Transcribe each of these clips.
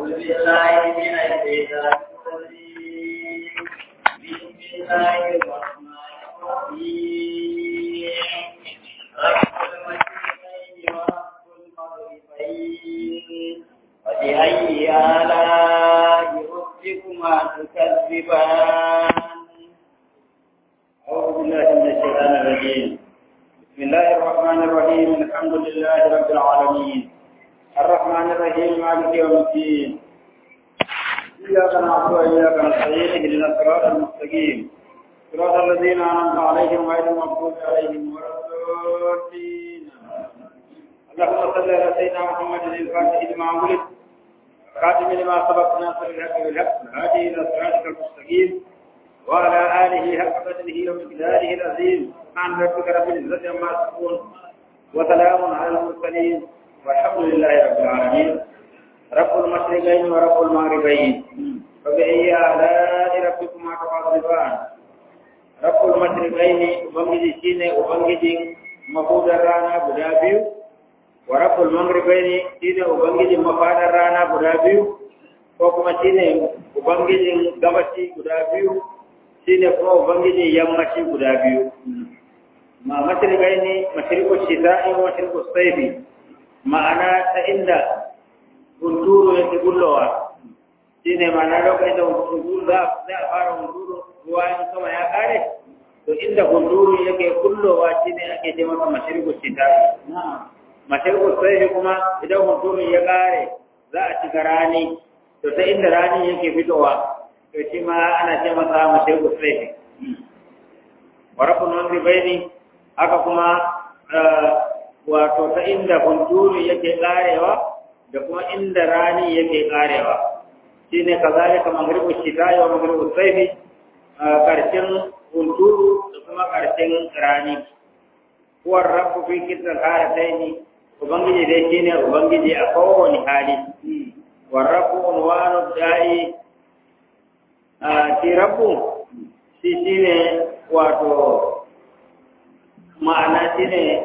بالله من الشيطان الرجيم بسم الله الرحمن الرحيم رب المشرقين ورب المغربين فبأي آلاء ربكما تكذبان أعوذ بالله من الشيطان الرجيم بسم الله الرحمن الرحيم الحمد لله رب العالمين الرحمن الرحيم مالك يوم الدين إياك نعبد وإياك نستعين اهدنا الصراط المستقيم صراط الذين أنعمت عليهم غير المغضوب عليهم ولا الضالين اللهم صل على سيدنا محمد الفاتح لما ولد خاتم لما سبق ناصر الحق بالحق هادي إلى صراطك المستقيم وعلى آله حق قدره ومقداره العظيم سبحان ربك رب العزة عما يصفون وسلام على المرسلين والحمد لله رب العالمين رب المشرقين ورب المغربين فبأي آلاء ربكما تكذبان رب المشرقين ubangiji shine ubangijin mafudar rana guda biyu wa rabbul maghribaini shine ubangijin mafadar rana guda biyu ko kuma shine ubangijin gabashi guda biyu shine kuma ubangijin yammaci guda biyu ma mashriqaini mashriqu shita'i wa mashriqu sayfi ma'ana ta inda hunturu yake gullowa shi ne ma'ana lokacin da hunturu za a fara hunturu ruwa in sama ya kare to inda hunturu yake gullowa shi ne ake ce masa mashirgu shita mashirgu sai kuma idan hunturu ya kare za a shiga rani to ta inda rani yake fitowa to shi ma ana ce masa mashirgu sai warakun wani bai haka kuma wato ta inda hunturu yake karewa da kuma inda rani yake karewa shine kazalika maghribu shita'i wa maghribu sayfi karshen hunturu da kuma karshen rani huwa rabbu fi kitab halataini ubangiji dai shine ubangiji a kowane hali wa rabbu unwanu da'i shi rabbu shi shine wato ma'ana shine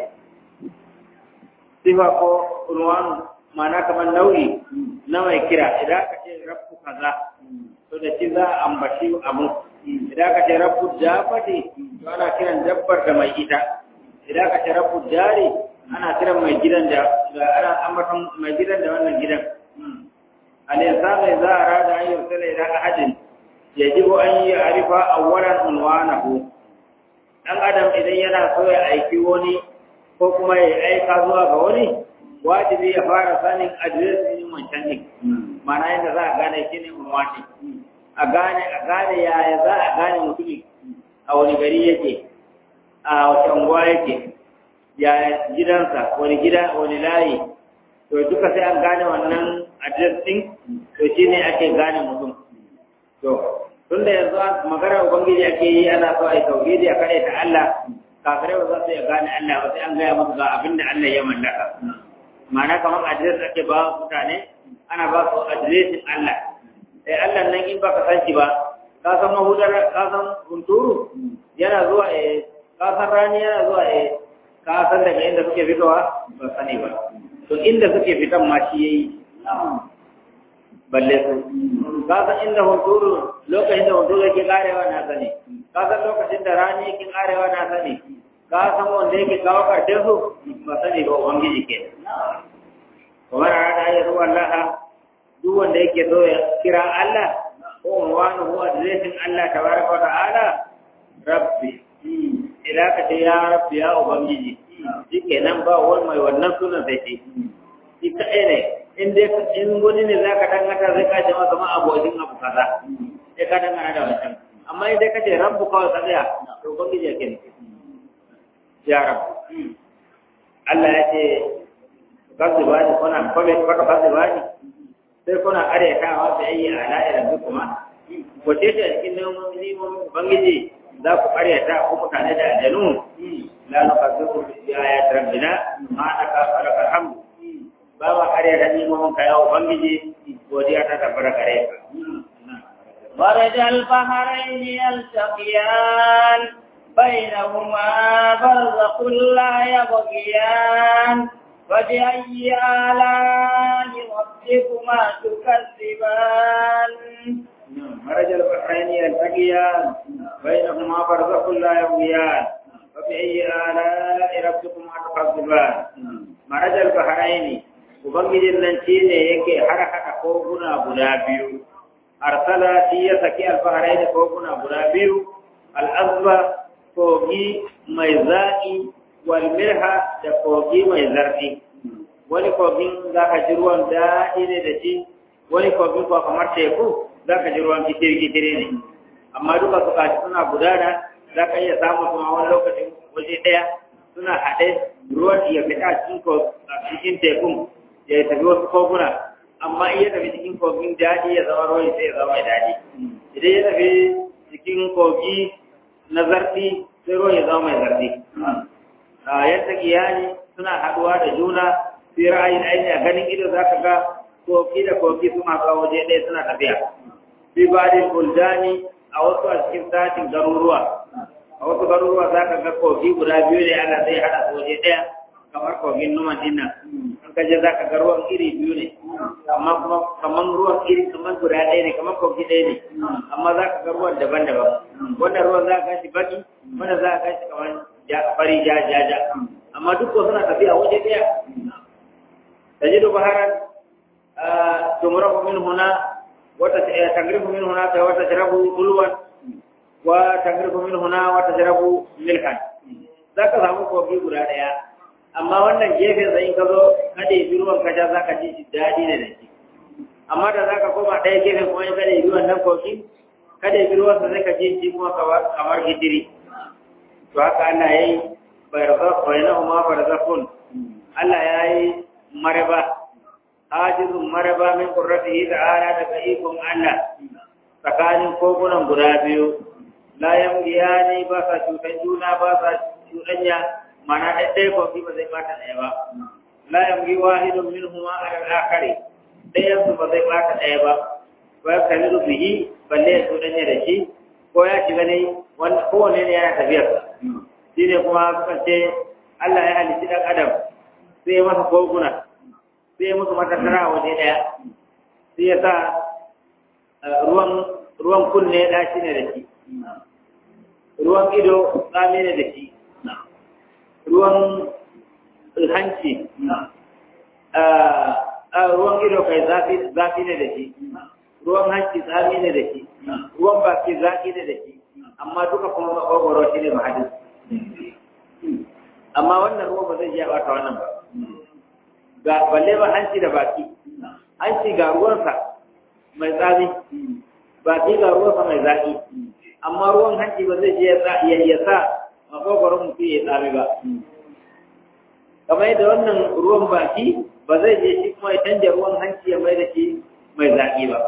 sifa ko unwanu ma'ana kamar nau'i na mai kira idan aka ce rabbu kaza to da shi za a ambaci abu idan aka ce rabbu dabati to ana kiran dabbar da mai ita idan aka ce rabbu dari ana kiran mai gidan da ana ambaton mai gidan da wannan gidan al-insanu idza arada an yursala ila ahadin yajibu an ya'rifa awwalan unwanahu dan adam idan yana so ya aiki wani ko kuma ya aika zuwa ga wani wajibi ya fara sanin adireshin wancan ne mana yadda za a gane shi ne unwani a gane a gane yaya za a gane mutumi a wani gari yake a wace unguwa yake ya gidansa wani gida wani layi to duka sai an gane wannan adres din to shi ne ake gane mutum to tunda yanzu magana ubangiji ake yi ana so a yi tauhidi a kare ta Allah kafirai ba za su iya gane Allah ba sai an gaya musu ga abin da Allah ya mallaka ma'ana kamar adres ake ba mutane ana ba su adresin Allah sai Allah nan in baka san shi ba ka san mahudar ka san hunturu yana zuwa eh ka san rani yana zuwa eh ka san daga inda suke fitowa ba sani ba to inda suke fitan ma shi yayi balle su ka san inda hunturu lokacin da hunturu yake karewa na sani ka san lokacin da rani yake karewa na sani ka san wanda yake kawo karshen su ba sani ba ubangiji ke kamar a da ya zuwa Allah duk wanda yake so ya kira Allah ko wani ko adireshin Allah tabaraka wa ta'ala rabbi idan ka ce ya rabbi ya ubangiji shi kenan ba wani mai wannan sunan sai ce shi kaɗai ne in dai in wani ne za ka dangata zai ka ce masa ma abokin abu kaza sai ka dangana da wancan amma in dai ka ce rabbu kawai ka tsaya to ubangiji ya kene ya rabu Allah ya ce kasu ba ni kuna kwabe kwaka kasu ba ni sai kuna aryatawa da yi a la'irar duk kuma wace ce a cikin nemomin ubangiji za ku aryata ko mutane da aljanu la na kasu ku ya ya tarambina ma na ka fara alhamdu ba ma aryata nemomin ka ya ubangiji godiya ta tabbata gare ka مرج البحرين يلتقيان بينهما برزخ لا يبغيان فبأي آلاء ربكما تكذبان مرج البحرين يلتقيان بينهما برزخ لا يبغيان فبأي آلاء ربكما تكذبان مرج البحرين Ubangijin nan shi ne yake har haɗa koguna guda biyu, arsala shi ya saki alfaharai da koguna guda biyu, al'azba kogi mai zaƙi, walmirha da kogi mai zarfi. Wani kogin za ka ji ruwan daɗi ne da shi, wani kogin kuwa kamar teku za ka ji ruwan gitiri-gitiri ne. Amma duka su kashi suna gudana, za ka iya samun kuma wani lokacin waje ɗaya suna haɗe ruwan ya fita cikin tekun ya tafi wasu koguna amma iya tafi cikin kogin daɗi ya zama ruwan sai ya zama mai daɗi idan ya tafi cikin kogi na zarfi sai ruwan ya zama mai zarfi yadda iyali suna haɗuwa da juna sai ra'ayin aini a ganin ido za ka ga kogi da kogi su masu waje ɗaya suna tafiya fi badin buldani a wasu a cikin satin garuruwa a wasu garuruwa za ka ga kogi guda biyu ne ana sai haɗa su waje ɗaya kamar kogin numan dinnan an kaje za ka ga ruwan iri biyu ne amma kuma kamar ruwan iri kamar guda ɗaya ne kamar kogi ɗaya ne amma za ka ga ruwan daban-daban wannan ruwan za ka gashi baki wannan za ka gashi kamar fari ja ja ja amma duk ko suna tafiya waje ɗaya tajidu baharan tumrahu min huna wata tagrifu min huna ta wata sharabu ulwan wa tagrifu min huna wata sharabu milhan za ka samu kogi guda ɗaya amma wannan gefen sai ka zo kada yi ruwan ka ja zaka ji shi daɗi ne da shi amma da zaka koma ɗaya gefen kuma kada yi ruwan nan koki kada yi ruwan sa sai ka ji shi kuma kamar gidiri to haka Allah yayi barzakh bainahuma barzakhun Allah yayi maraba hajizun maraba min qurratihi ta'ala daga ikon Allah tsakanin kogunan guda biyu la yamgiyani ba sa cutan juna ba sa cuɗanya mana ɗaya kofi ba zai bata ɗaya ba la yamgi wahidun minhuma ala al-akhari ɗayan su ba zai bata ɗaya ba wa yakalidu bihi balle ya tudanya da shi ko ya shiga ne wanda kowanne ne yana tafiyar shi ne kuma sukan ce Allah ya halitti ɗan adam sai ya masa koguna sai ya musu matattara a waje ɗaya sai ya sa ruwan ruwan kunne ɗaci ne da shi ruwan ido tsami ne da shi ruwan hanci ruwan ido kai zafi ne da shi ruwan hanci tsami ne da shi ruwan baki zafi ne da shi amma duka kuma makogoro shi ne mahadin amma wannan ruwan ba zai iya bata wannan ba ga balle ba hanci da baki hanci ga ruwansa mai tsami baki ga ruwansa mai zafi amma ruwan hanci ba zai iya sa makogoron mutum ya tsami ba kamar yadda wannan ruwan baki ba zai je shi kuma ya canja ruwan hanci ya mai da shi mai zaƙi ba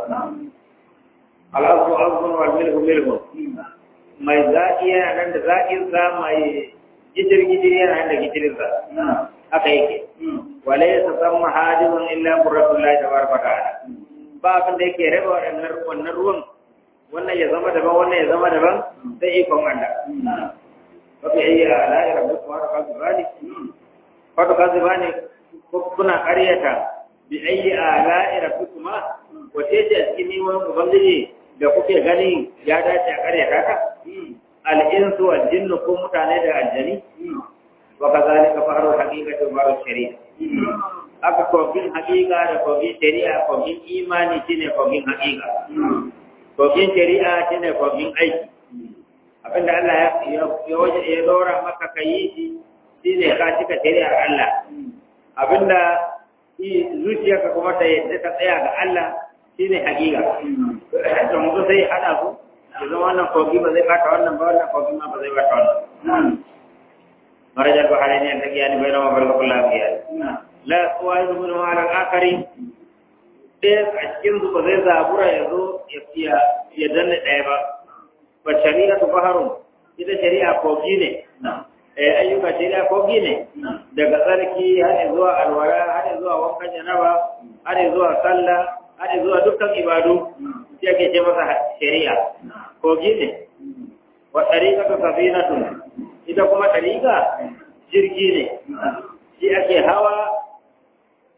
al'azu azun wal milhu milhu mai zaƙi yana nan da zaƙinsa mai gijir gijir yana nan da gijirinsa haka yake wale ya san mahajirun illa qurratullahi tabaraka ta'ala ba abin da yake raba wannan wannan ruwan wannan ya zama daban wannan ya zama daban sai ikon Allah wafi ayi ala'i rabbukum wa rakazibani wa rakazibani kuna ƙaryata bi ayi ala'i rabbikuma wace ce a cikin niman ubangiji da kuke gani ya dace a ƙaryata ka al-insu wal jinnu ko mutane da aljani wa kazalika faru haqiqatu faru shari'a aka kogin haƙiƙa da kogin shari'a kogin imani shine kogin haƙiƙa kogin shari'a shine kogin aiki abinda Allah ya waje ya dora maka ka yi shi shi ne ka cika shari'ar Allah abinda zuciyarka kuma ta yadda ta tsaya ga Allah shi ne hakika da mutu sai hada su ya zama wannan kogi ba zai bata wannan ba wannan kogi ma ba zai bata wannan marajar bahari ne ta giyani bai nama barka kula biya la suwa yi zuwa ma ran akari ɗaya a cikin su ba zai zabura ya zo ya danne ɗaya ba ba shari'a tu baharun ita shari'a kogi ne eh ayyuka shari'a kogi ne daga tsarki har zuwa alwara har zuwa wankan janaba har zuwa sallah har zuwa dukkan ibadu sai ake ce masa shari'a kogi ne wa tariqatu safinatun ita kuma tariqa jirgi ne shi ake hawa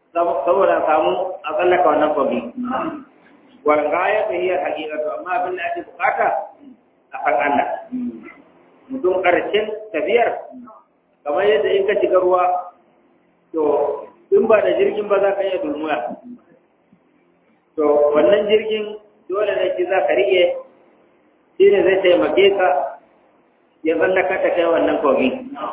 saboda samu a tsallaka wannan kogi walgaya ta hiyar hakikatu amma abin da ake bukata a kan Allah mutum ƙarshen tafiyar kamar yadda in ka shiga ruwa to in ba da jirgin ba za ka iya dulmuya to wannan jirgin dole ne shi za ka riƙe shi ne zai taimake ka ya tsallaka ta kai wannan kogi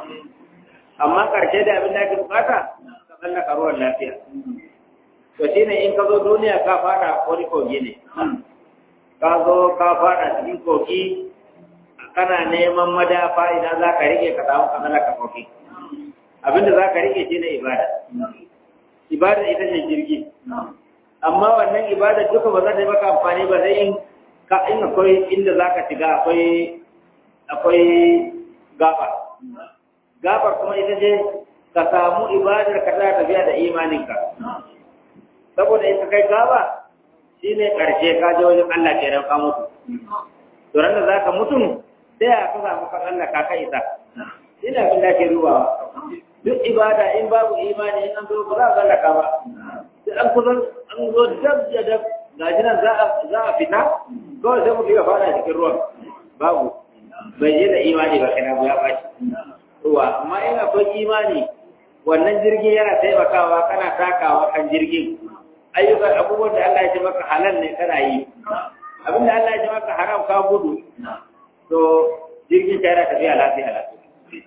amma ƙarshe da abin da ake bukata ka tsallaka ruwan lafiya to shi ne in ka zo duniya ka fada wani kogi ne ka zo ka fada cikin kogi kana neman madafa idan za ka rike ka samu ka tsallaka kogi abinda za ka rike shi ne ibada ibada ita ce jirgi amma wannan ibada duka ba za ta yi maka amfani ba sai in ka in akwai inda za ka shiga akwai akwai gaba gabar kuma ita ce ka samu ibadar ka za tafiya da imaninka saboda ita kai gaba shi ne ƙarshe ka je wajen Allah ke ka mutu to ran da za ka mutu sai a ka samu ka Allah ka kai isa shi ne abin da ke rubawa duk ibada in babu imani in an zo ba za a zallaka ba sai an kusan an zo dab da dab ga shi nan za a fita kawai sai mutu ya fada cikin ruwan babu bai je da imani ba kana ya bashi ruwa amma in akwai imani wannan jirgin yana taimakawa kana takawa kan jirgin ayyukan abubuwan da Allah ya ce maka halal ne kana yi abin da Allah ya ce maka haram ka gudu to jirgin ta yana tafiya lafiya lafiya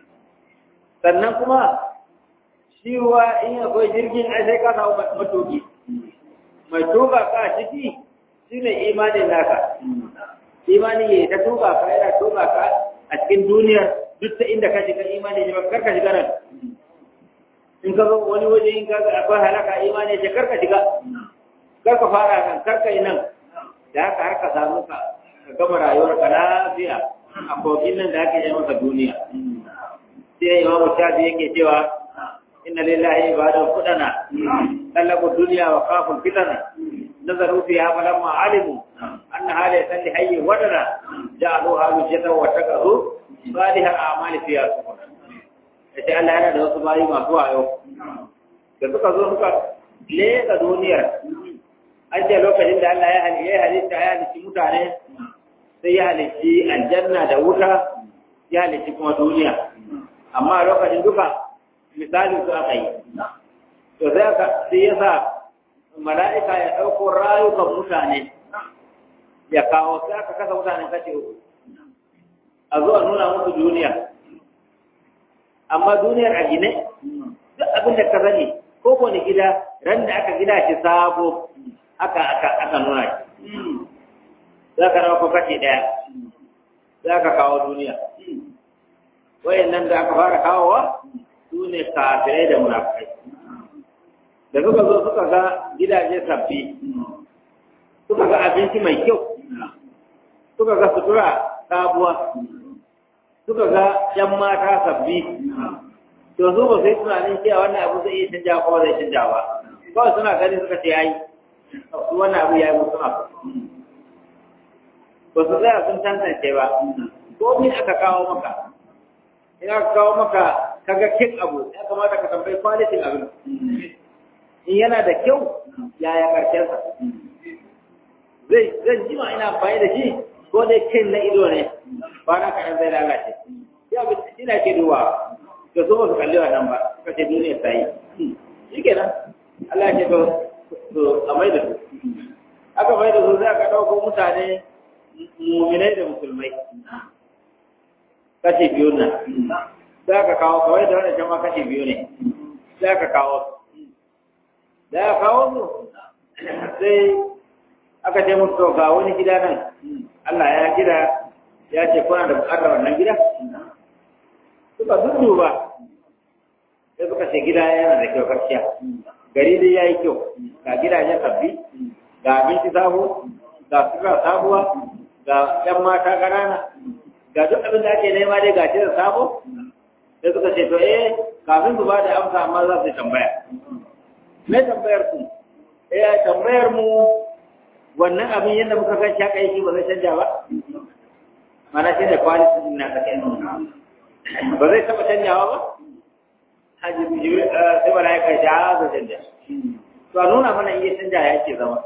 sannan kuma shi ruwa in akwai jirgin ai sai ka samu matuki mai tuka ka ciki shine imanin naka imani ya ta tuka ka yana tuka ka a cikin duniyar duk ta inda ka shiga imani ne kar ka shiga nan in ka zo wani waje in ka ga akwai halaka imani ce kar ka shiga kar ka fara nan kar ka yi nan da haka har ka samu ka ka gama rayuwar ka lafiya a kogin nan da ake yi maka duniya sai imamu shafi yake cewa inna lillahi ibadan kudana talabu dunya wa khaful fitana nazaru fiha falamma alimu anna hada yasalli hayy wadana ja'alu halu jata wa takazu salihal a'mali fiha sukuna yace Allah yana da wasu bayi masu wayo da suka zo suka leka duniyar an ce lokacin da Allah ya halitta ya halitta mutane sai ya halitta aljanna da wuta ya halitta kuma duniya amma lokacin duka misalin su aka yi to sai aka sai ya sa mala'ika ya ɗauko rayukan mutane ya kawo sai aka kasa mutane kace uku a zuwa nuna musu duniya amma duniyar a gine duk abin da ka sani ko wani gida ran da aka gida shi sabo aka aka aka nuna shi za ka rawa ko kace ɗaya za ka kawo duniya wayannan da aka fara kawowa su ne kafirai da munafikai da suka zo suka ga gidaje sabbi suka ga abinci mai kyau suka ga sutura sabuwa suka ga yan mata sabbi to su ba sai tunanin cewa wannan abu zai iya canja ko zai canja ba kawai suna gani suka ce yayi su wannan abu yayi musu abu ba su tsaya sun tantance ba ko min aka kawo maka in aka kawo maka kaga kin abu ya kamata ka tambayi kwalitin abin in yana da kyau yaya karshen sa zai zan jima ina amfani da shi ko dai kin na ido ne ba na kaɗan zai lalace ya bi ina ke duwa ga so su kalli wannan ba suka ce duniya ta yi shi kenan Allah ya ce to a mai da su aka mai da su sai aka ɗauko mutane muminai da musulmai kashi biyu nan sai aka kawo kawai da wani jama kashi biyu ne sai aka kawo da aka kawo su sai aka ce musu ga wani gida nan Allah ya gida ya ce kuna da bukatar wannan gida suka ba sai suka ce gida yana da kyau gaskiya gari dai ya yi kyau ga gidajen sabbi ga abinci sabo ga suka sabuwa ga ‘yan mata ƙanana ga duk abin da ake nema dai gashi da sabo sai suka ce to eh kafin su ba da amsa amma za su tambaya me tambayar ku eh tambayar mu wannan abin yadda muka san shi haka yake ba zai canja ba mana shi da quality din na kake ba zai taba canjawa ba haji jibril sai malaika ya ja zai canja to a nuna mana iya canja ya ke zama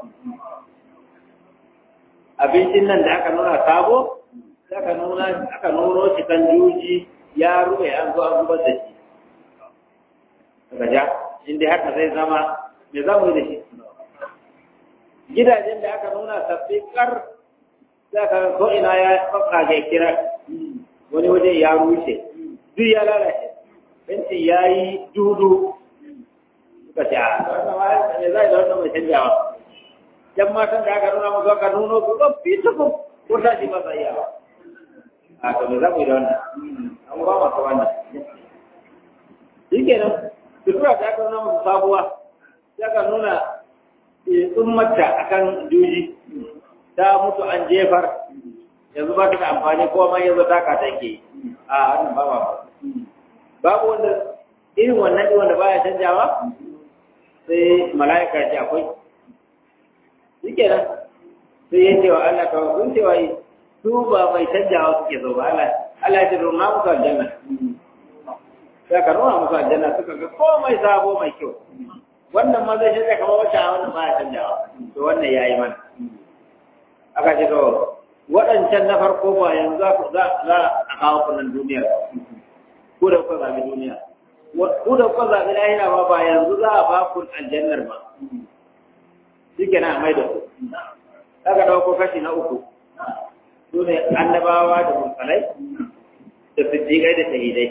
abincin nan da aka nuna sabo sai aka nuna aka nuno shi kan juji ya ruwe an zo an zubar da shi daga ja inda haka zai zama me za mu yi da shi gidajen da aka nuna sabbi kar za ka ko ina ya tsaka ga kira wani waje ya rushe duk ya lalace benci ya yi dudu suka ce a wannan ma me za da wannan mai canjawa yan matan da aka nuna musu aka nuno su ba fitukun ko ta shi ba sa iya ba a to me za mu yi da wannan an ba masa wannan shi kenan sutura da aka nuna musu sabuwa sai aka nuna tsummarta akan juji ta mutu an jefar yanzu ba ta da amfani ko ma yanzu taka take a wannan ba ba babu wanda irin wannan ɗin wanda baya canjawa sai mala'ika ce akwai shi kenan sai ya ce wa Allah ta sun ce wa su ba mai canjawa suke zo ba Allah Allah ya ce nuna musu aljanna sai ka nuna musu aljanna suka ga komai sabo mai kyau wannan ma zai shirya kamar wacce a wannan baya canjawa to wannan ya yi mana aka ce to waɗancan na farko ba yanzu za a kawo kunan duniyar ko da kuka zaɓi duniya ko da kuka zaɓi lahira ba ba yanzu za a ba ku aljannar ba shi ke na mai da ku aka ɗauko kashi na uku su ne annabawa da mursalai da siddiƙai da shahidai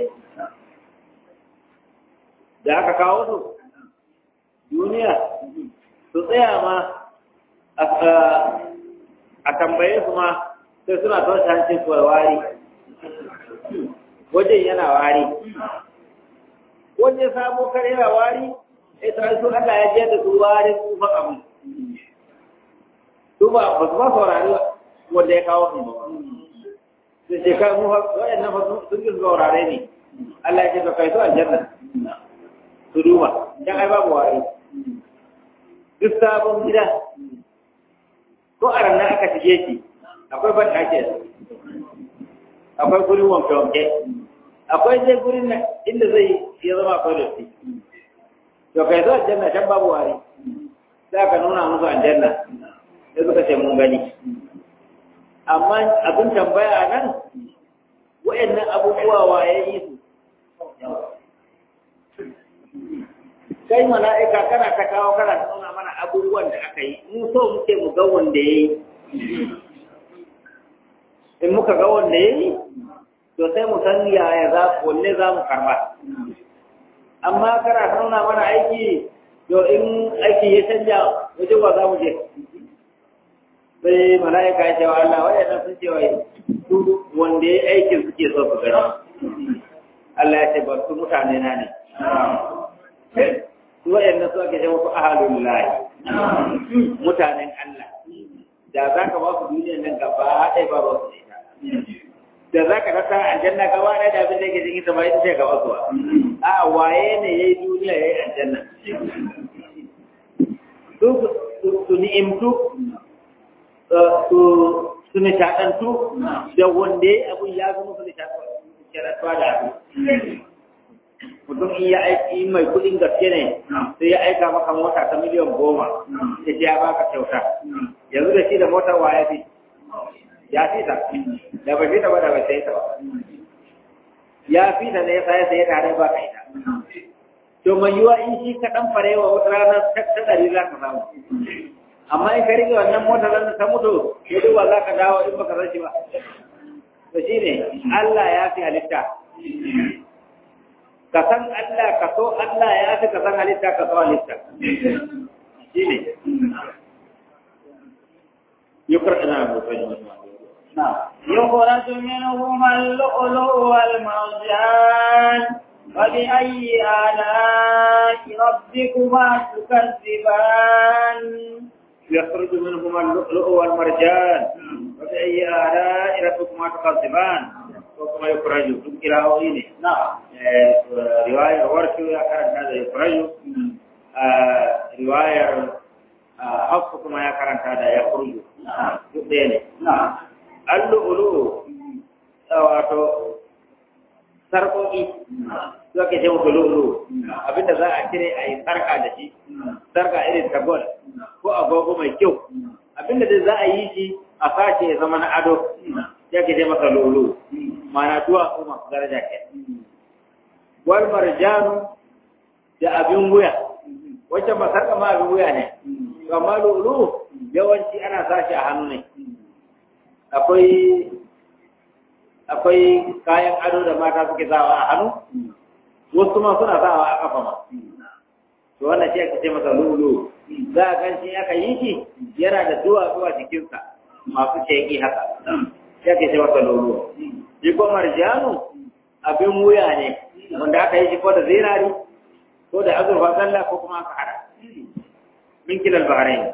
da aka kawo su duniya su tsaya ma a tambaye su ma sai suna toshe hancin su wari wajen yana wari wajen sabo kare yana wari sai ta su Allah ya je da su wari su fa abu su ba ba su ba saurari wanda ya kawo su ba sai ce kai mu waɗannan fa sun ji saurare ne Allah ya ce ka kai su aljanna su duba dan ai babu wari duk sabon gida ko a ranar aka shige shi akwai ban ake akwai gurin wanke-wanke akwai je gurin nan inda zai ya zama akwai dotti to kai zo aljanna can babu wari za ka nuna musu aljanna sai suka ce mun gani amma abin tambaya a nan wa'annan abubuwa waye yi su kai mala'ika kana ta kawo kana nuna mana abubuwan da aka yi mu so muke mu ga wanda ya yi in muka ga wanda ya yi to sai mu san yaya za wanne za mu karba amma kana nuna mana aiki to in aiki ya canja wajen ba za mu je sai mala'ika ya ce wa Allah waɗannan sun ce wa su wanda ya aikin suke so su gani Allah ya ce ba su mutane na ne su waɗannan su ake ce wasu ahalun layi mutanen Allah da za ka ba su duniyan nan gaba ɗaya ba ba su ita da za ka rasa aljanna gaba ɗaya da abin da ke cikin ta ba ita ce gaba suwa a waye ne ya yi duniya ya yi aljanna su ni'imtu su nishaɗantu da wanda ya abin ya zama su nishaɗantuwa da abu mutum in ya aiki mai kuɗin gaske ne sai ya aika maka mota ta miliyan goma da ya baka kyauta yanzu da shi da motar wa ya fi ya fi ta da ba fi ta ba da ba sai ta ba ya fi ta ne ya sai sai tare ba ka ita to mai yiwa in shi ka dan farewa wata rana ta ɗari za ka samu amma in ka rike wannan motar nan ta mutu ya duba za ka dawo in baka san shi ba to shine Allah ya fi halitta ka san Allah ka so Allah ya fi ka san halitta ka so halitta shi ne yukar ina mutum يخرج منهما اللؤلؤ والمرجان فبأي آلاء ربكما تكذبان يخرج منهما اللؤلؤ والمرجان فبأي آلاء ربكما تكذبان وكما يخرج إلى أوينه نعم riwayar warshu ya karanta da yufrayu riwayar hafsu kuma ya karanta da ya kurju duk ɗaya ne allu'ulu wato sarƙoƙi su ake ce musu lulu abinda za a cire a yi sarka da shi sarka irin ta gol ko agogo mai kyau abinda da za a yi shi a sace ya zama na ado ya ke ce masa lulu mana duwatsu masu daraja ke wal marjanu da abin wuya wacce ba sarka ma abin wuya ne amma lulu yawanci ana sashi a hannu ne akwai akwai kayan ado da mata suke sawa a hannu wasu ma suna sawa a kafa ma to wannan shi ake ce masa lulu za a gan shi aka yi shi yana da duwatsu a jikinsa masu sheki haka shi ake ce masa lulu shi ko marjanu abin wuya ne wanda aka yi shi ko da zinari ko da azurfa sallah ko kuma aka hada min kilal bahrain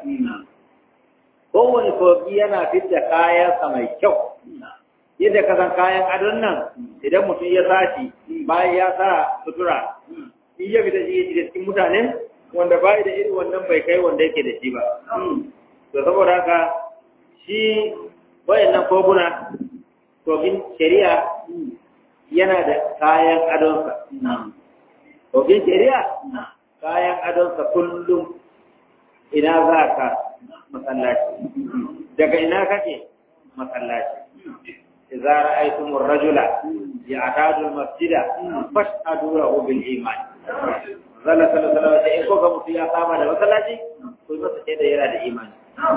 kowane kogi yana fidda kayansa mai kyau yadda ka san kayan adon nan idan mutum ya sashi bayan ya sa sutura in ya fita shi da cikin mutane wanda bai da irin wannan bai kai wanda yake da shi ba to saboda haka shi wayannan koguna kogin shari'a yana da kayan adonsa kogin shari'a kayan adonsa kullum ina za ka masallaci daga ina kake masallaci idza ra'aytum ar-rajula ya'tadu al-masjida fashhadu lahu bil iman zalla sallallahu alaihi wasallam ko ga mutum ya saba da masallaci ko masa sai da yana da imani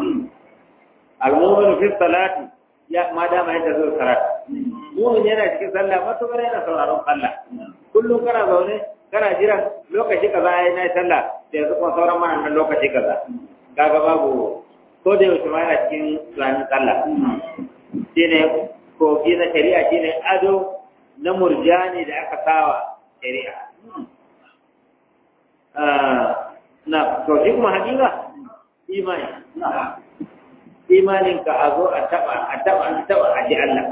al-mu'minu fi salati ya ma da mai da zuwa salat mu'min yana cikin sallah matukar yana sauraron sallah kullum kana zaune kana jiran lokaci kaza yayi na sallah da yanzu kuma sauran mana nan lokaci kaza kaga babu ko da yaushe ma yana cikin tunanin sallah shine kogi na shari'a shine ado na murjani da aka sawa shari'a na to shi kuma hakika imani imanin ka a zo a taba a taba a taba a ji Allah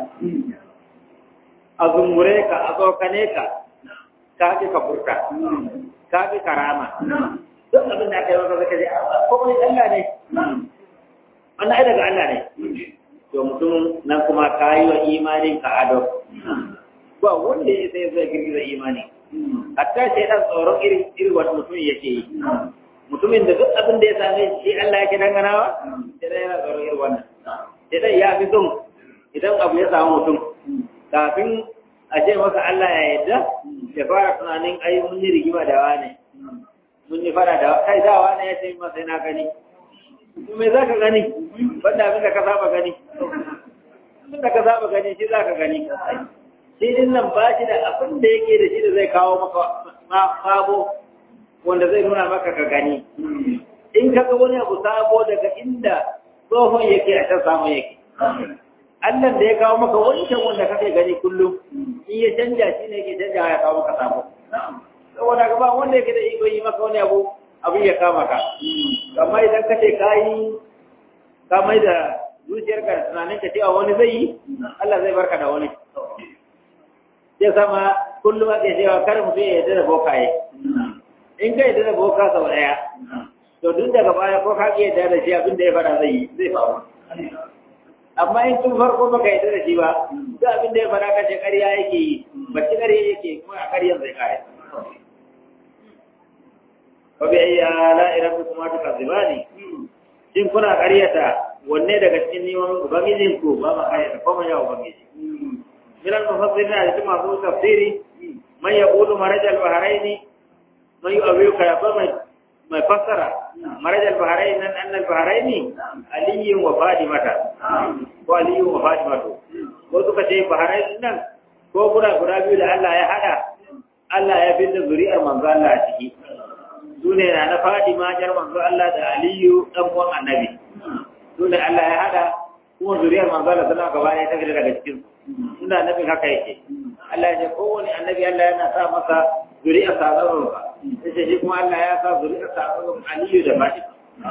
a zungure ka a tsokane ka ka fi ka furta ka fi karama duk abin da aka yi maka zaka ji ko wani Allah ne wannan ai daga Allah ne to mutum nan kuma ka yi wa imanin ka ado ba wanda ya sai zai girgiza imani hatta sai dan tsoron irin irin wani mutum yake yi mutumin da duk abin da ya same shi Allah yake danganawa sai dai yana tsoron irin wannan sai dai ya fi son idan abu ya samu mutum kafin a ce masa Allah ya yarda ya fara tunanin ai mun yi rigima da wane mun yi fara da kai da wane ya ce masa na gani me za ka gani banda abin da ka saba gani abin da ka saba gani shi za ka gani shi din nan ba shi da abin da yake da shi da zai kawo maka sabo wanda zai nuna maka ka gani in ka ga wani abu sabo daga inda tsohon yake a can samun yake Allah da ya kawo maka wancan wanda kake gani kullum in ya canja shi ne yake canja ya kawo maka sabo saboda ga ba wanda yake da iko yi maka wani abu abin ya kama ka amma idan ka ce ka yi ka mai da zuciyarka da tunanin ka cewa wani zai yi Allah zai barka da wani sai sama kullum ake cewa kar mutum ya yarda da bokaye in ka yarda da boka sau daya to duk daga baya ko ka ki yarda da shi abin da ya fada zai yi zai faru amma in tun farko baka yarda da shi ba duk abin da ya fada kace ƙarya yake yi bacci ƙarya yake kuma a ƙaryan zai kare wa bi ayyi ala'i rabbikuma tukadzibani shin kuna ƙaryata wanne daga cikin neman ubangijin ku ba ma ƙaryata ko ma ya ubangiji من المفسرين على جمع ذو تفسيري من يقول مرج البحرين من يؤويك يقول ما يفسر مرج البحرين أن البحرين علي وفاطمة وعلي وفاطمة wasu ka ce baharai nan ko guda guda biyu da Allah ya hada Allah ya fi da zuri'ar manzo Allah a ciki su ne na na Fatima jar manzo Allah da Aliyu dan uwan Annabi su ne Allah ya hada kuma zuriyar manzo Allah sallallahu alaihi wasallam gaba ɗaya ta fita daga cikin suna nufin haka yake Allah ya kowane annabi Allah yana sa masa zuri'a sabarin ba sai shi kuma Allah ya sa zuri'a sabarin aliyu da fashi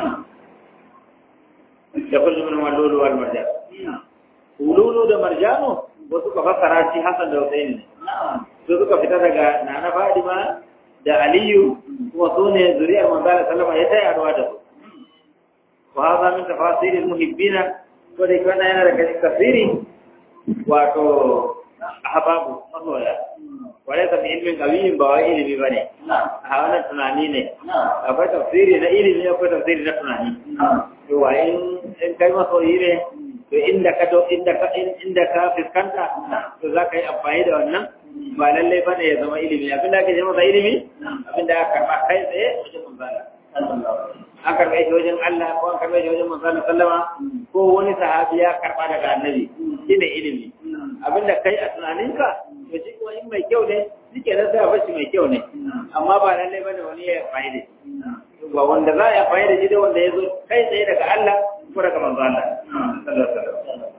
da kullu min walulu wal marjan ululu da marjanu wasu ka fassara shi Hassan da Hussein ne su suka fita daga Nana Fadima da Aliyu kuma su ne zuri'ar manzo Allah sallama ya taya ruwa da su wa hadha min tafasiril muhibbina ko dai kana yana daga tafsiri wato ahbabu masoya wale ka bi ilmin qawiyin ba wai ilimi bane a wannan tunani ne akwai tafsiri na ilimi akwai tafsiri na tunani to wa in in kai masoyi ne to inda ka do inda ka inda ka fiskanta to za ka yi amfani da wannan ba lallai bane ya zama ilimi abin da ake ce masa ilimi abin da aka karɓa kai tsaye wajen manzala an karɓe shi wajen Allah ko an karɓe shi wajen manzala sallama ko wani sahabi ya karɓa daga annabi shine ilimi abin da kai a tunaninka to shi kuma in mai kyau ne shi ke nan sai a bashi mai kyau ne amma ba lallai bane wani ya amfani da shi ba wanda za a yi amfani da shi da wanda ya zo kai tsaye daga Allah ko daga manzo Allah sallallahu alaihi wasallam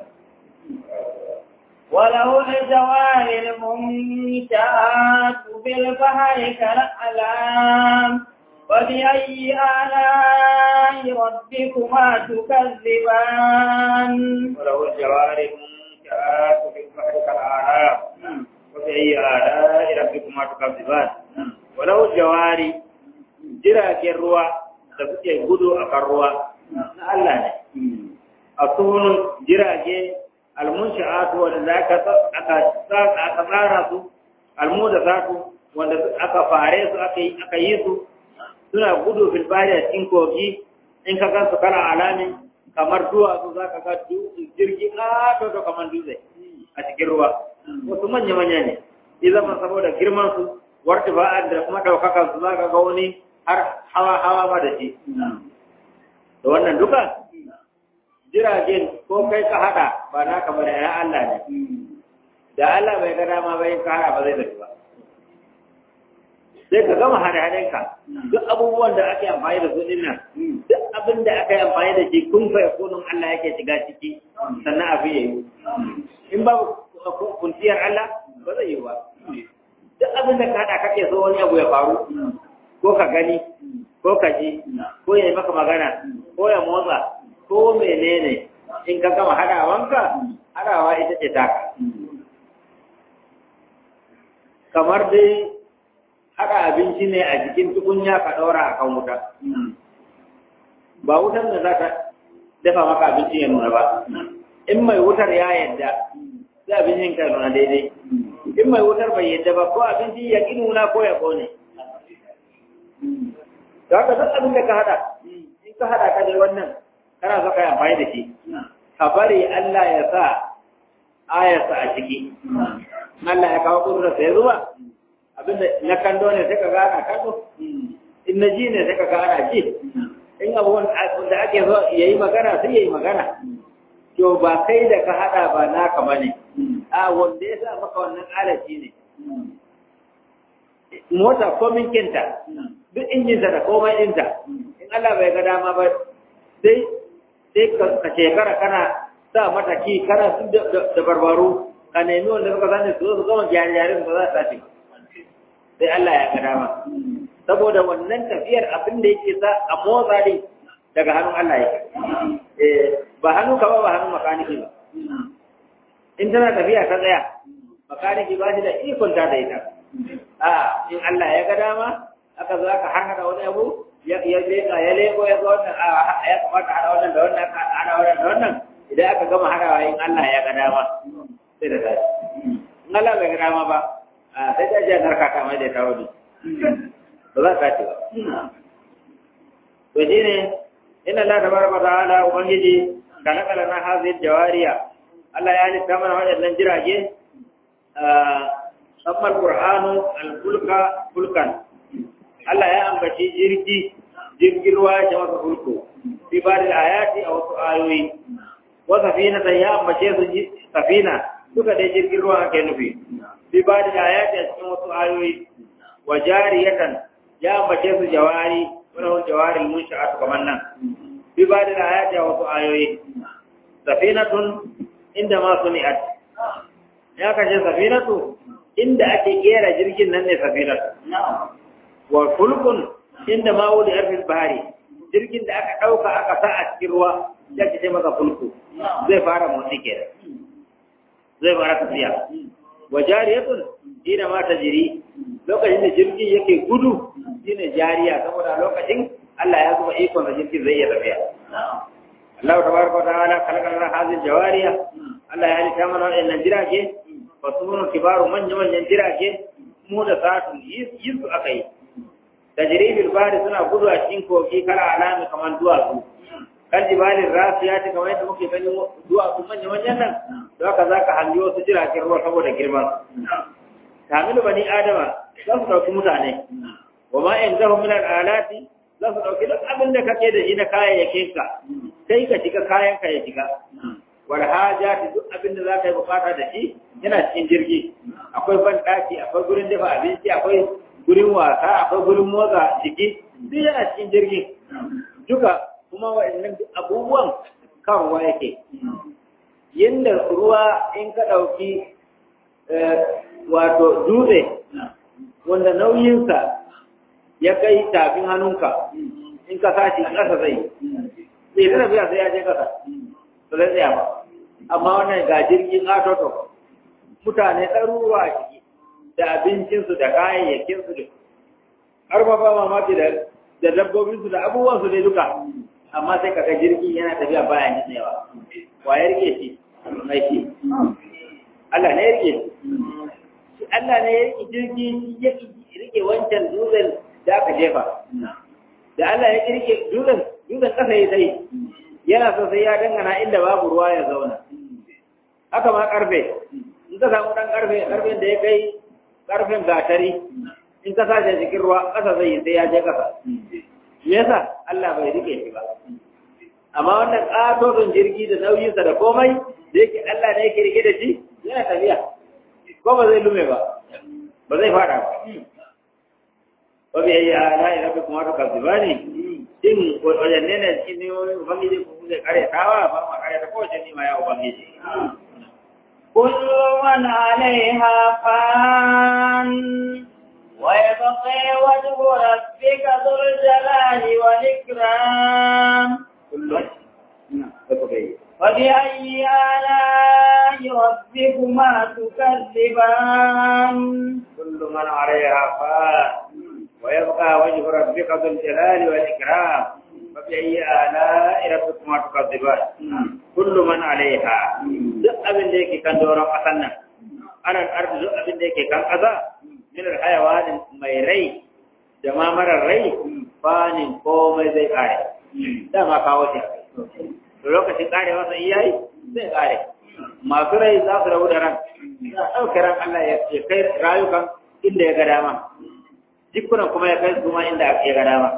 وله الجوار المنشآت في البحر كالأعلام فبأي آلاء ربكما تكذبان وله الجوار المنشآت في البحر كالأعلام وبأي آلاء ربكما تكذبان وله الجوار jiragen ruwa da suke gudu a kan ruwa na Allah ne a sunan jirage almunsha'atu wanda aka aka aka tsara su almudazatu wanda aka fare su aka yi aka yi su suna gudu fil bari a cikin kogi in ka gansu kana alamin kamar duwatsu za ka ga jirgi ƙato da kamar dutse a cikin ruwa wasu manya-manya ne ya zama saboda girman su warta ba da kuma ɗaukakan su za ka ga wani har hawa-hawa ma da shi da wannan duka jiragen ko kai ka haɗa ba na kamar da ya Allah ne da Allah bai ga dama bai ka haɗa ba zai tafi ba sai ka gama hada-hadanka duk abubuwan da ake amfani da su din nan duk abin da aka yi amfani da shi kun fa yakunun Allah yake shiga ciki sannan abin ya yi in ba kuntiyar Allah ba zai yi ba duk abin da ka hada kake so wani abu ya faru ko ka gani ko ka ji ko ya yi maka magana ko ya motsa ko menene in ka gama hadawanka hadawa ita ce taka kamar dai haɗa abinci ne a jikin tukunya ka ɗaura a kan wuta. Ba wutar da za ta dafa maka abinci ya nuna ba. In mai wutar ya yadda, sai abincin ka nuna daidai. In mai wutar bai yadda ba, ko abinci ya ƙi nuna ko ya ƙone. Da haka duk abin da ka haɗa, in ka haɗa ka da wannan, kana so ka yi amfani da shi. Ka bari Allah ya sa ayarsa a ciki. Allah ya kawo kudurarsa ya zuba. abinda na kallo ne sai ka ga ana kallo in na ji ne sai ka ga ana ji in abubuwan da ake so ya yi magana sai ya yi magana to ba kai da ka haɗa ba naka ba ne a wanda ya sa maka wannan alaci ne mota komin kinta duk injinta da komai ɗinta in Allah bai ga dama ba sai sai ka shekara kana sa mata ki kana su da barbaru ka nemi wanda suka sani su zo su gama gyare-gyare su za su tashi sai Allah ya ga dama saboda wannan tafiyar abin da yake sa a motsa ne daga hannun Allah yake eh ba hannu ka ba ba hannun makaniki ba in tana tafiya ta tsaya makaniki ba shi da ikon ta da ita a in Allah ya ga dama aka zo aka harhaɗa wani abu ya leka ya leko ya zo wannan ya kamata hada wannan da wannan hada wannan da wannan idan aka gama hadawa in Allah ya ga dama sai da tashi in Allah bai ga dama ba sai ta je narka ta mai da ta wani ba za ta ce ba to shi ne ina la da barba ta ala ubangiji kana kala na hazin jawariya Allah ya halitta mana waɗannan jirage sammar qur'anu al-fulka fulkan Allah ya ambaci jirgi jirgin ruwa ya masa fulko fi ba da ayati a wasu ayoyi wa safina ya ambace su safina duka dai jirgin ruwa ake nufi fi ba da ayati a cikin wasu ayoyi wa jariyatan ya ambace su jawari wani jawari mun sha'atu kamar nan fi ba da ayati a wasu ayoyi safinatun inda ma suni'at ya kashe safinatu inda ake kera jirgin nan ne safinatu wa fulkun inda ma wuli arfil bahari jirgin da aka ɗauka aka sa a cikin ruwa ya ce masa fulku zai fara motsi kenan zai fara tafiya wa jariyatun ina ma ta jiri lokacin da jirgin yake gudu shine jariya saboda lokacin Allah ya zuba ikon da jirgin zai iya tafiya Allah tabaraka wa ta'ala kalakal hadhihi jawariya Allah ya halitta mana wannan jirage fasunun kibaru manya-manyan jirage mu da satun yi su aka yi tajribil bari suna gudu a cikin kogi kala alami kamar duwatsu kan jibalin rasiya ta kamar yadda muke ganin duwatsu manya-manyan nan da haka za ka hangi wasu jiragen ruwa saboda girman tamilu bani adama za su ɗauki mutane wa ma in zahu min al'alati za su ɗauki duk abin da kake da shi na kayayyakin ka sai ka shiga kayan ka ya shiga wal hajati duk abin da za ka yi bukata da shi yana cikin jirgi akwai ban ɗaki akwai gurin dafa abinci akwai gurin wasa akwai gurin motsa jiki duk yana cikin jirgin duka kuma wa'annan abubuwan kan ruwa yake yadda ruwa in ka ɗauki wato dutse wanda nauyinsa ya kai tafin hannunka in ka sashi ƙasa zai zai ta tafiya sai ya je ƙasa ba zai tsaya ba amma wannan ga jirgin atoto mutane ɗaruruwa a ciki da abincinsu da kayayyakinsu da har ma ba mamaki da dabbobinsu da abubuwansu dai duka amma sai kaga jirgin yana tafiya bayan nitsewa wa ya rike shi mai shi Allah ne ya rike shi Allah ne ya rike jirgi ya rike wancan dutsen da aka jefa da Allah ya rike dutsen dutsen kasa ya sai yana so sai ya dangana inda babu ruwa ya zauna haka ma karfe in ka samu dan karfe karfen da ya kai karfen gatari in ka sace cikin ruwa kasa zai yi sai ya je kasa me yasa Allah bai rike shi ba amma wannan ƙatoton jirgi da nauyinsa da komai da yake Allah ne yake rike da shi yana tafiya ko ba zai lume ba ba zai fada ba ba bai yi ala ya rabu kuma ka zuba ne din wajen ne na cikin nemomin ubangiji ko zai kare tawa ba ma kare ta kowace nima ya ubangiji كل من عليها فان ويبقى وجه ربك ذو الجلال والإكرام فبأي آلاء ربكما تكذبان كل من عليها فان ويبقى وجه ربك ذو الجلال والإكرام فبأي آلاء ربكما تكذبان كل من عليها duk abin da yake kan doron ƙasan nan ana arzi duk abin da yake kan ƙasa min alhayawanin mai rai da ma marar rai fanin komai zai kare dama kawo shi da lokacin kare masa iyayi zai kare masu rai za su rabu da ran za a ɗauke ran Allah ya kai rayukan inda ya ga dama jikunan kuma ya kai su ma inda ya ga dama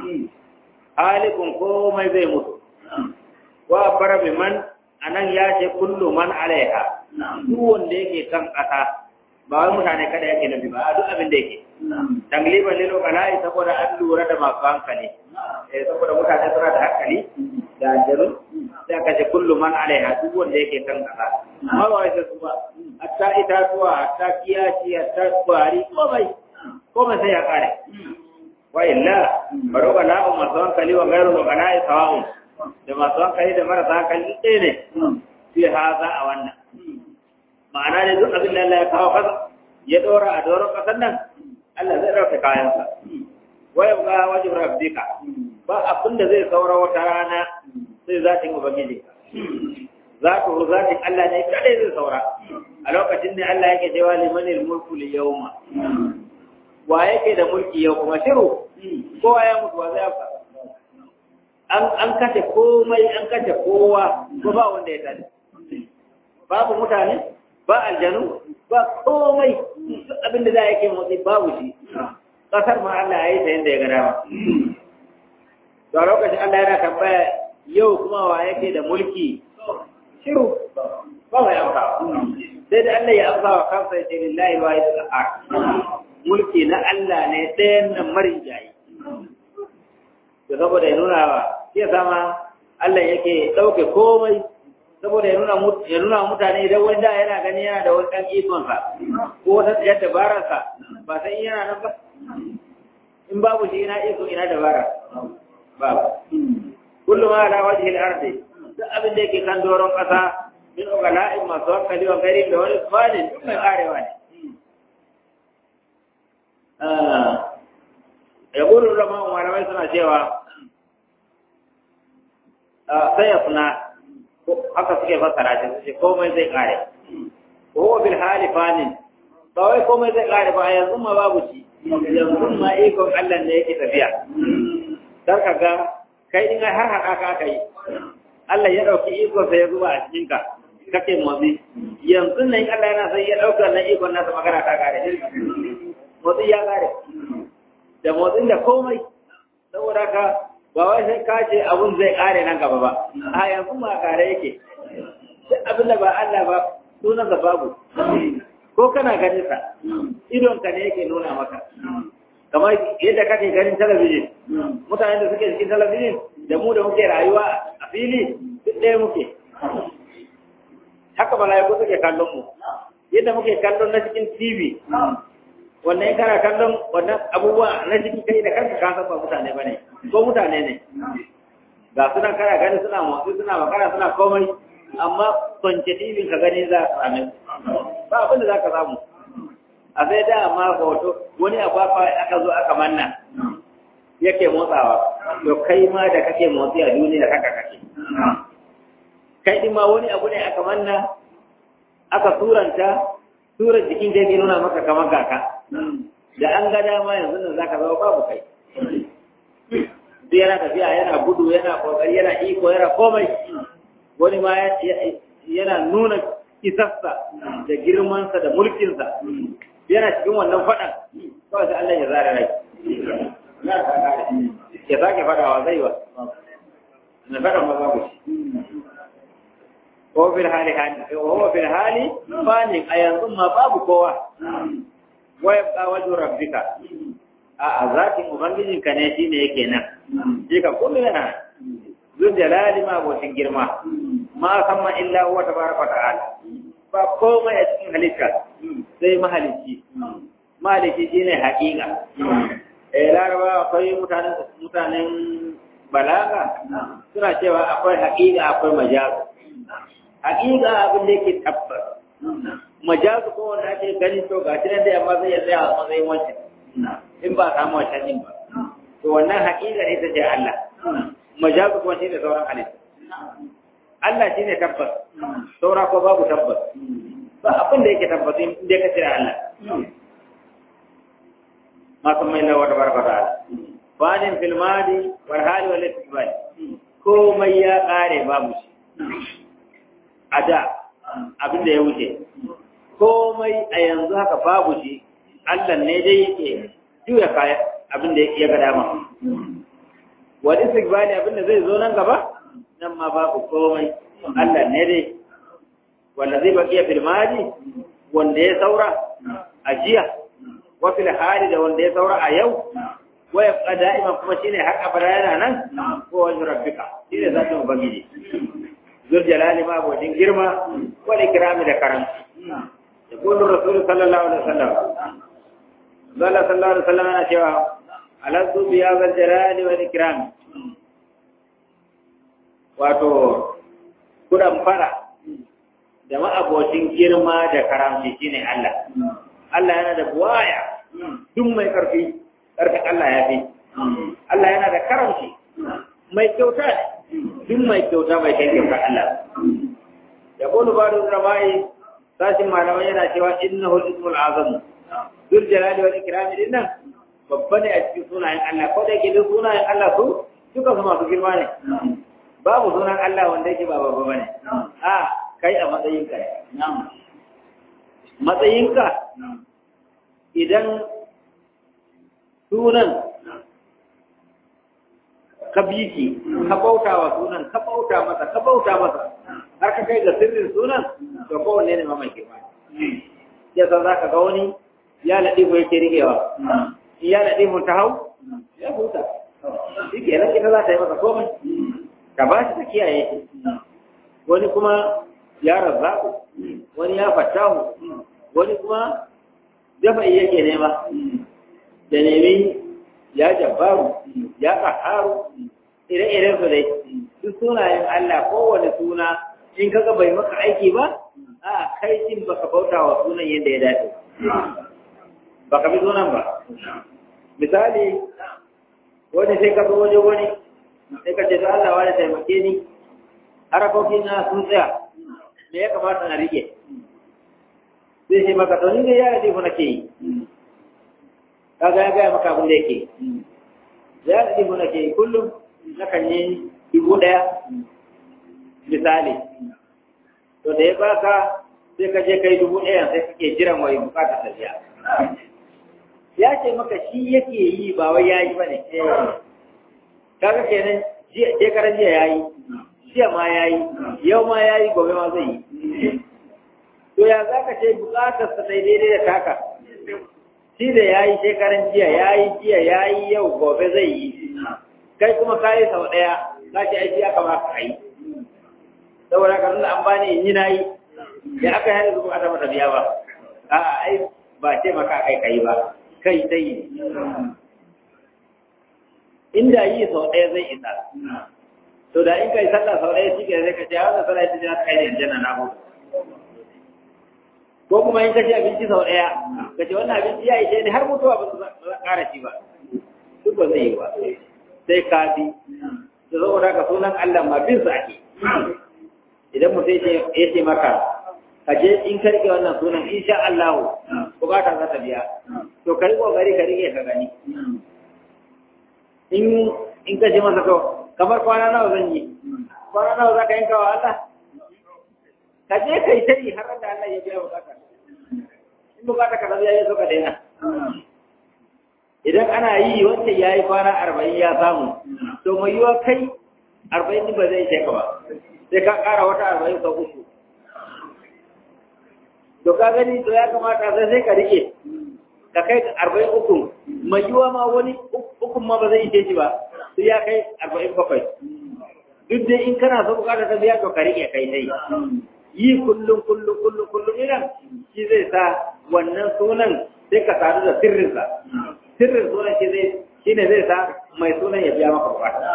halikun komai zai mutu wa fara man anan ya ce kullu man alaiha duk wanda yake kan ƙasa ba wai mutane kada yake nufi ba duk abin da yake tangliban lilo bala'i saboda an lura da masu hankali eh saboda mutane suna da hankali da ajaru sai aka ce kullu man alaiha duk wanda yake kan ƙasa amma ba wai sai su ba hatta itatuwa hatta kiyaci hatta kwari komai komai sai ya kare wa illa baro bala'u masu hankali wa gairu bala'i sawa'un da masu hankali da marasa hankali ɗaya ne fi haza a wannan ma'ana ne duk abin da Allah ya kawo kasa ya ɗora a doron ƙasar nan Allah zai ɗauka kayansa waya ga wajen rabbika ba abin da zai saura wata rana sai zatin ubangiji zatu zatin Allah ne kadai zai saura a lokacin ne Allah yake cewa limanil mulku li yawma wa yake da mulki yau kuma shiru kowa ya mutu wa zai fa an kashe komai an kashe kowa ko ba wanda ya tare babu mutane ba aljanu ba komai duk abin da za a yake motsi babu shi kasar ma Allah ya yi ta yadda ya ga dama to a lokacin Allah yana tambaya yau kuma wa yake da mulki shiru ba mai amsa sai da Allah ya amsa wa kansa ya ce lillahi wa al mulki na Allah ne ɗayan nan marin jayi da saboda ya nuna wa ya sama Allah yake ɗauke komai saboda ya nuna ya nuna mutane idan wani da yana gani yana da wani ɗan ikonsa ko wata tsayar dabararsa ba sai yana nan ba in babu shi ina iko ina dabara babu kullum ma ala wajhi al-ardi duk abin da yake kan doron ƙasa min ugala'in masu hankali wa gari da wani tsanin duk mai karewa ne ya gudu rama malamai suna cewa sai ya suna haka suke fassara shi su ce komai zai kare ko bil hali fanin ba wai komai zai kare ba yanzu ma babu shi yanzu ma ikon Allah ne yake tafiya dan ka ga kai din har haka ka aka yi Allah ya dauki ikon sa ya zuba a cikin ka kake motsi yanzu nan Allah yana sai ya dauka nan ikon nasa magana ta kare motsi ya kare da motsin da komai saboda ka ba wai sai ka ce abun zai kare nan gaba ba a yanzu ma kare yake duk abin da ba Allah ba sunan sa babu ko kana ganin sa idon ka ne yake nuna maka kamar yadda kake ganin talabijin mutanen da suke cikin talabijin da mu da muke rayuwa a fili duk ɗaya muke haka mala'iku suke kallon mu yadda muke kallon na cikin TV wannan in kana kallon wannan abubuwa na cikin kai da kanka ka san ba mutane bane ko mutane ne ga suna kana gani suna motsi suna magana suna komai amma kwance TV ka gani za ka same ba abin da za ka samu a sai da amma hoto wani abu aka zo aka manna yake motsawa to kai ma da kake motsi a duniya haka kake kai din ma wani abu ne aka manna aka turanta tura jikin da yake nuna maka kamar kaka da an ga dama yanzu nan zaka zama babu kai sai yana tafiya yana gudu yana kokari yana iko yana komai wani ma yana nuna isassa da girmansa da mulkinsa yana cikin wannan faɗan kawai sai Allah ya zara rai ya sake faɗawa zai ba na faɗan ma babu shi وهو في الحال وهو في الحال فاني أيضا ما باب قوة ويبقى وجه ربك أذاك مبنجين كنيتين يكينا جيكا كل ينا ذو الجلال ما بوشن جرما ما ثم إلا هو تبارك وتعالى فقوم يتكين هلك زي ما هلكي ما هلكي جيني حقيقة laraba akwai mutanen balaga suna cewa akwai haƙiƙa akwai majazu hakika abin da yake tabbas majazu ko wanda ake gani to ga shi da amma zai tsaya a matsayin wancan in ba samu wancan din ba to wannan hakika ne ta ce Allah majazu kuma shi ne sauran halitta Allah shi ne tabbas saura ko babu tabbas ba abin da yake tabbas in dai ka cire Allah ma san mai lawa da barka da fadin fil madi wal hali wal istiqbal komai ya kare babu shi a da abin da ya wuce komai a yanzu haka babu shi Allah ne dai yake juya kaya abin da ya ga dama wani istiqbali abin da zai zo nan gaba nan ma babu komai Allah ne dai wanda zai bakiya fil madi wanda ya saura a jiya wa fil hali da wanda ya saura a yau wa yabqa da'iman kuma shine har abada yana nan ko wajhu rabbika shine zatin ubangiji zul jalali ma abocin girma wal ikrami da karamci يقول الرسول صلى الله عليه وسلم قال صلى الله عليه وسلم أنا شوى ألذ بهذا الجلال والإكرام wato kudan fara da ma'abocin girma da karamci shine Allah Allah yana da buwaya duk mai karfi karfin Allah ya fi Allah yana da karamci mai kyauta duk mai kyauta mai kai kyauta Allah ya kulu ba da zarabai sashin malamai yana cewa innahu al-ismul azam dul jalali wal ikram din nan babba ne a cikin sunayen Allah ko da yake duk sunayen Allah su duka su masu girma ne babu sunan Allah wanda yake ba babba bane a kai a matsayinka matsayinka idan sunan ka biki ka bauta wa sunan ka bauta masa ka bauta masa har ka kai ga sirrin sunan to kowanne ne ma mai girma ya san zaka ga wani ya ladi ko yake rigewa ya ladi mun ta hau ya huta shi ke nan ita za ta yi masa komai ka ba shi ta kiyaye shi wani kuma ya razzaku wani ya fatahu wani kuma dafa'i yake nema da nemi ya jabbaru ya ƙaharu ire-iren su dai duk sunayen Allah kowane suna in kaga bai maka aiki ba a kai shin baka bauta wa sunan yadda ya dace baka bi sunan ba misali wani sai ka zo waje wani sai ka ce to Allah wani taimake ni harakokin na sun tsaya me ya kamata na rike sai ce maka to ni ne ya ladifu nake yi kaga ya gaya maka abin da yake ya ladifu nake yi kullum na kan yi dubu ɗaya misali to da ya baka sai ka je kai dubu ɗaya sai kake jiran wai bukatar tafiya ya ce maka shi yake yi ba wai ya yi ba ne kaga kenan shekaran jiya ya yi jiya ma ya yi yau ma ya yi gobe ma zai yi to ya za ka ce bukatar sa sai daidai da taka shi da ya yi shekaran jiya ya yi jiya ya yi yau gobe zai yi kai kuma ka yi sau ɗaya za ki aiki aka ba ka yi saboda ka nuna an bani in yi na yi da aka yi hannun zuwa mata biya ba a ai ba ce maka kai kai ba kai dai inda yi sau ɗaya zai isa to da in kai sallah sau ɗaya shi ke zai ka ce wanda sallah ita jina kai da aljanna na hudu ko kuma in ka ci abinci sau ɗaya ka ce wannan abinci ya ishe ni har mutuwa ba su ƙara ci ba duk ba zai yi ba sai ka bi da saboda ka sunan Allah ma bin su ake idan mutum ya ce maka ka je in ka rike wannan sunan insha Allah bukata za ta biya to ka yi kokari ka rike ka gani in in ka ce masa to kamar kwana nawa zan yi kwana nawa za ka yanka wa Allah ka je kai ta yi har da Allah ya biya bukata in bukata ka biya ya so ka daina idan ana yi wanda ya yi kwana arba'in ya samu to mai yiwa kai arba'in ba zai ce ka ba sai ka ƙara wata arba'in ka uku to ka gani to ya kamata sai sai ka rike ka kai arba'in uku mai yiwa ma wani ukun ma ba zai ishe shi ba sai ya kai arba'in bakwai duk dai in kana so bukatar ta biya to ka rike kai dai yi kullum kullum kullum kullum idan shi zai sa wannan sunan sai ka sadu da sirrinsa sirrin sunan shi zai shi ne zai sa mai sunan ya biya maka bukata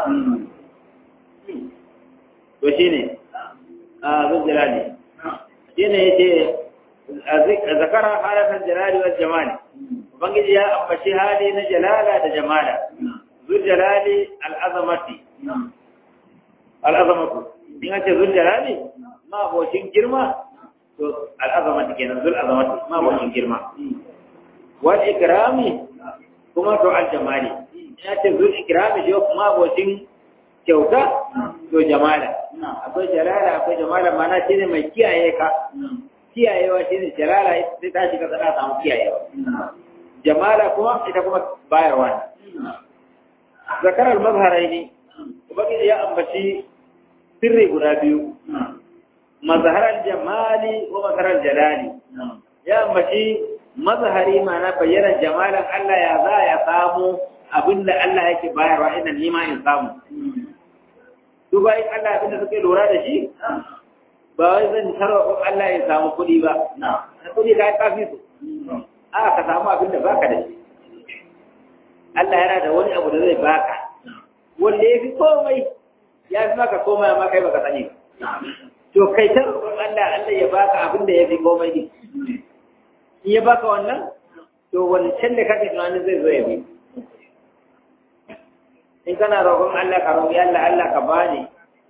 to shi ne a zujjalali shi ne ya ce zakara halatar jalali wa jamali ubangiji ya ambaci hali na jalala da jamala zujjalali al'azamati al'azamatu in an ce zujjalali ma abocin girma to al'azamati kenan zul azamati ma abocin girma wal ikrami kuma to al jamali ina ce zul ikrami shi kuma abocin kyauta to jamala akwai jalala akwai jamala mana shine mai kiyaye ka kiyayewa shine jalala sai ta shiga sana samu kiyayewa jamala kuma ita kuma bayarwa zakarar mazharaini ubangiji ya ambaci sirri guda biyu mazharar jamali wa mazharar jalali ya ambaci mazhari ma'ana bayyana jamalan Allah ya za ya samu abinda Allah yake bayarwa ina nima in samu su bayan Allah abinda suke lura da shi ba wai zan tarwa Allah ya samu kuɗi ba na kuɗi ka yi kafi su a ka samu abinda baka da shi Allah yana da wani abu da zai baka wanda ya fi komai ya fi maka komai amma kai baka sani ba to kai ta roƙon Allah Allah ya baka abinda ya fi komai ne in ya baka wannan to wancan da kake tunanin zai zo ya bi in kana roƙon Allah ka roƙi Allah Allah ka bani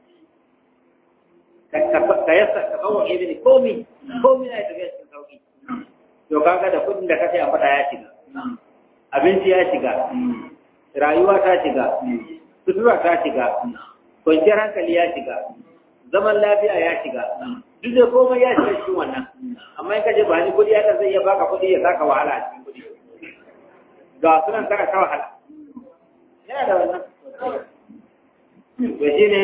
ka yasa ka kawo ke mini komi komi na tafiya cikin sauki to kaga da kudin da kace a fada ya shiga abinci ya shiga rayuwa ta shiga sutura ta shiga kwanciyar hankali ya shiga zaman lafiya ya shiga duk da komai ya shiga cikin wannan amma in kaje ba ni kudi ya zai iya baka kudi ya saka wahala a cikin kudi ga sunan kana ta wahala yana da wannan to shine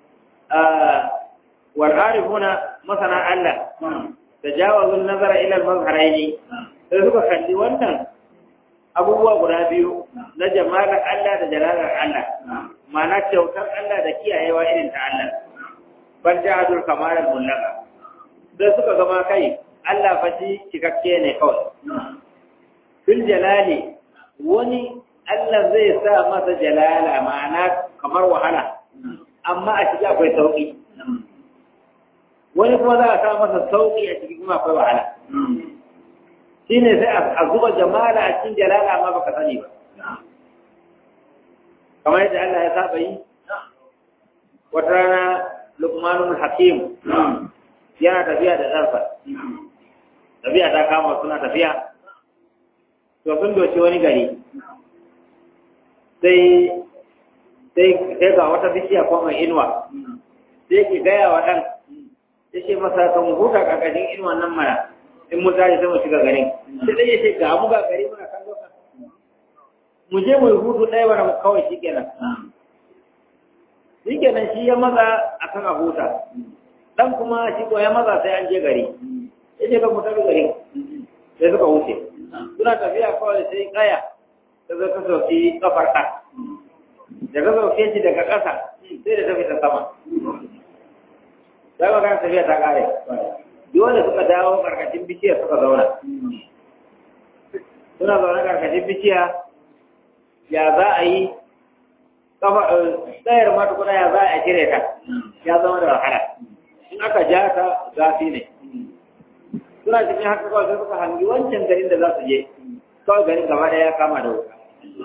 wal arifuna masana Allah tajawazu nazara ila al mazharaini sai suka kalli wannan abubuwa guda biyu na jamalar Allah da jalalar Allah ma'ana kyautar Allah da kiyayewa irin ta Allah bal ja'adul kamaral mullaka sai suka gama kai Allah fa shi cikakke ne kawai fil jalali wani Allah zai sa masa jalala ma'ana kamar wahala amma a ciki akwai sauki wani kuma za a sa masa sauki a ciki kuma akwai wahala shi ne sai a zuba jamala a cikin jalala amma baka sani ba kamar yadda Allah ya saba yi wata rana lukmanun hakim yana tafiya da ɗarsa tafiya ta kama suna tafiya to sun doshi wani gari sai sai sai ga wata bishiya ko mai inuwa sai ki gaya wa ɗan ya ce masa kan huta ƙarƙashin inuwan nan mara in mun tashi sai mu shiga garin sai dai ya ce ga mu ga gari muna kallo ka mu je mu yi hutu ɗaya wani kawai shi kenan shi kenan shi ya maza a kan a huta ɗan kuma shi ko ya maza sai an je gari ya ce kan mu tafi gari sai suka wuce suna tafiya kawai sai kaya ta zo ta sauki kafar ɗan da ka sauke shi daga ƙasa sai da tafi ta sama sai magana tafiya ta ƙare dole suka dawo karkashin bishiya suka zauna suna zaune karkashin bishiya ya za a yi tsayar mata kuna ya za a cire ta ya zama da wahala in aka ja ta zafi ne suna cikin haka kawai sai suka hangi wancan garin da za su je kawai garin gaba ɗaya ya kama da wuta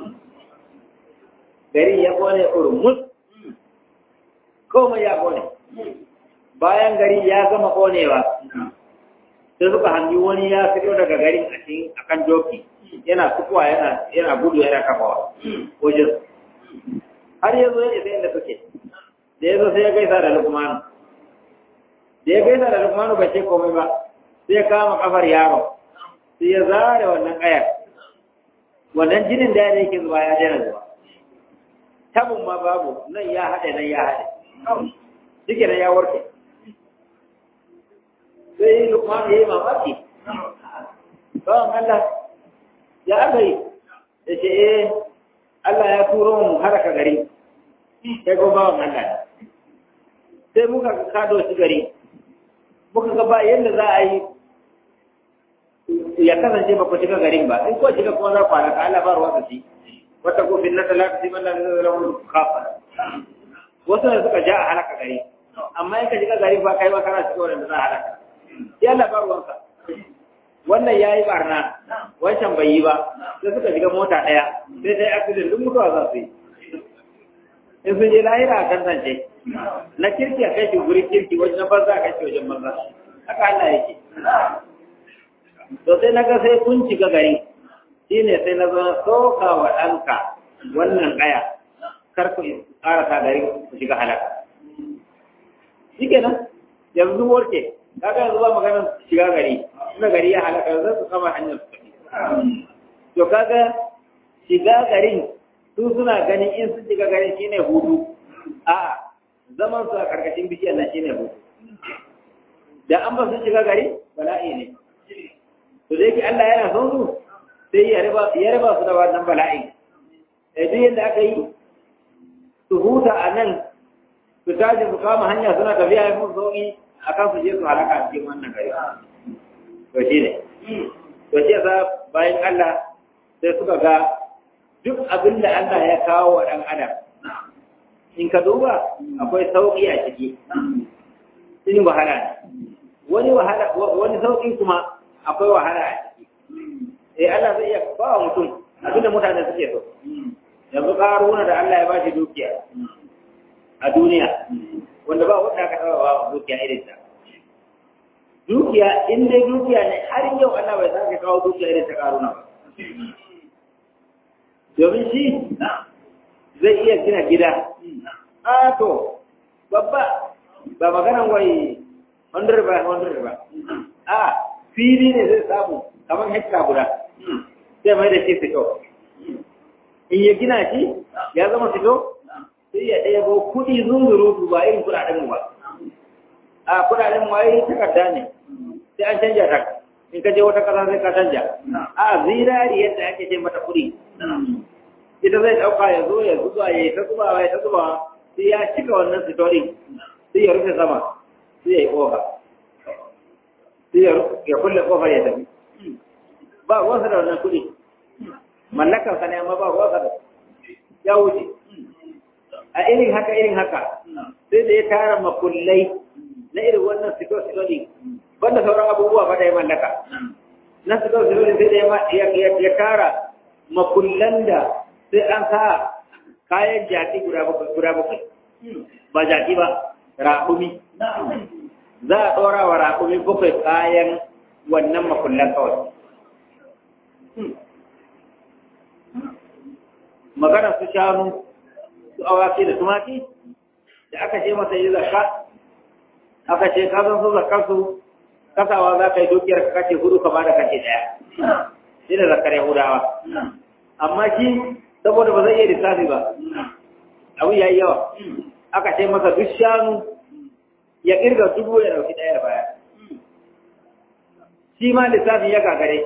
garin ya kone urmus komai ya kone bayan gari ya gama konewa sai suka hangi wani ya fito daga garin a cikin akan doki yana fitowa yana yana gudu yana kafawa wajen har yanzu ya isa inda suke da ya zo sai ya gaisa da lukmanu da ya gaisa da lukmanu bai ce komai ba sai ya kama kafar yaro sai ya zare wannan ƙayar wannan jinin da ya yake zuba ya daina zuba tabin ma babu nan ya haɗe nan ya haɗe shike nan ya warke sai lukman ya yi mamaki bawan Allah ya aka yi da ce eh Allah ya turo mu haraka gari sai ko bawan Allah sai muka kado shi gari muka ga ba yadda za a yi ya kasance ba ku shiga garin ba in ko shiga kuma za ku halaka Allah ba ruwa da shi wata ko fin na talaka sai man da zai zama kafa wasu ne suka ja a halaka gari amma in ka shiga gari ba kai ba kana shiga wanda za a halaka sai Allah ba ruwansa wannan yayi barna wancan bai yi ba sai suka shiga mota daya sai dai accident duk mutuwa za su yi in sun je lahira a tantance na kirki a kai shi guri kirki wajen banza a kai shi wajen banza haka Allah yake to sai na ga sai kun shiga gari shi ne sai na zama soka wa ɗanka wannan ƙaya kar ku ƙarasa gari ku shiga halaka shi kenan yanzu warke kaga yanzu ba maganar shiga gari ina gari ya halaka yanzu su kama hanyar su tafi to kaga shiga garin su suna ganin in sun shiga garin shine hudu a zaman su a karkashin bishiyar nan shine hudu da an ba su shiga gari bala'i ne to da yake Allah yana son su sai ya raba ya raba su da wannan bala'i eh duk yadda aka yi su huta a nan su tashi su kama hanya suna tafiya ya mun sauki akan su je su halaka a cikin wannan gari to shi ne to shi yasa bayan Allah sai suka ga duk abin da Allah ya kawo wa ɗan adam in ka duba akwai sauƙi a ciki in wahala ne wani wahala wani sauƙi kuma akwai wahala a ciki eh Allah zai iya ba wa mutum abinda mutane suke so yanzu karuna da Allah ya ba shi dukiya a duniya wanda ba wanda aka taɓa ba dukiya irin ta dukiya in dai dukiya ne har yau Allah bai sake kawo dukiya irin ta karuna ba domin shi zai iya gina gida a to babba ba maganan wai 100 by 100 ba a fili ne zai samu kamar hekta guda sai mai da shi fito in ya gina shi ya zama fito sai ya ɗaya ko kuɗi zunzurutu ba irin kuɗaɗen mu ba a kuɗaɗen mu ai takarda ne sai an canja ta in ka je wata ƙasa sai ka canja a zinari yadda ake ce mata kuɗi ita zai ɗauka ya zo ya zuba ya yi ta zubawa ya ta zubawa sai ya cika wannan sitori sai ya rufe sama sai ya yi ƙofa sai ya kulle ƙofar ya tafi ba ruwansa da wannan kuɗi mallakar sa ne amma ba ruwansa da ya wuce a irin haka irin haka sai da ya tara makullai na irin wannan sitori banda sauran abubuwa ba da ya mallaka na sitori sai da ya tara makullan da sai an sa kayan jaki guda bakwai ba jaki ba raƙumi za a ɗora wa raƙumi bakwai kayan wannan makullan kawai magana su shanu su awaki da tumaki da aka ce masa yi zakka aka ce ka san su zakkar su kasawa za ka yi dukiyar ka kace hudu ka bada kace daya shi da zakkar yahudawa amma shi saboda ba zai iya lissafi ba abu ya yi yawa aka ce masa duk shanu ya kirga dubu ya dauki daya baya shi ma lissafin ya gagare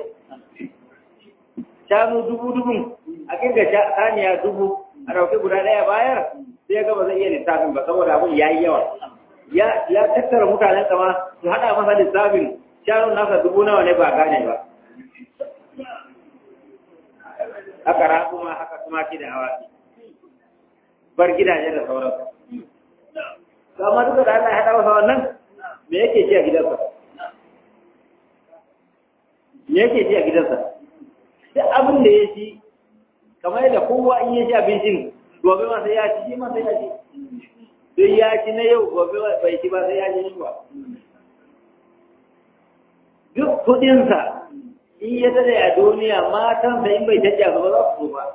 shanu dubu dubun a kirga saniya dubu a dauki guda daya bayar sai ya gaba zai iya lissafin ba saboda abun ya yi yawa ya tattara mutanen kama su hada masa lissafin shanun nasa dubu nawa ne ba gane ba haka raƙuma haka tumaki da awaki bar gidaje da sauransu amma duka da Allah ya haɗa masa wannan me yake ci a gidansa me yake ci a gidansa duk abin da ya ci kamar yadda kowa in ya ci abincin gobe ma sai ya ci shi ma sai ya ci don ya ci na yau gobe bai ci ba sai ya ci yunwa duk kuɗinsa in ya tare a duniya matan da in bai tace a gaba za su ba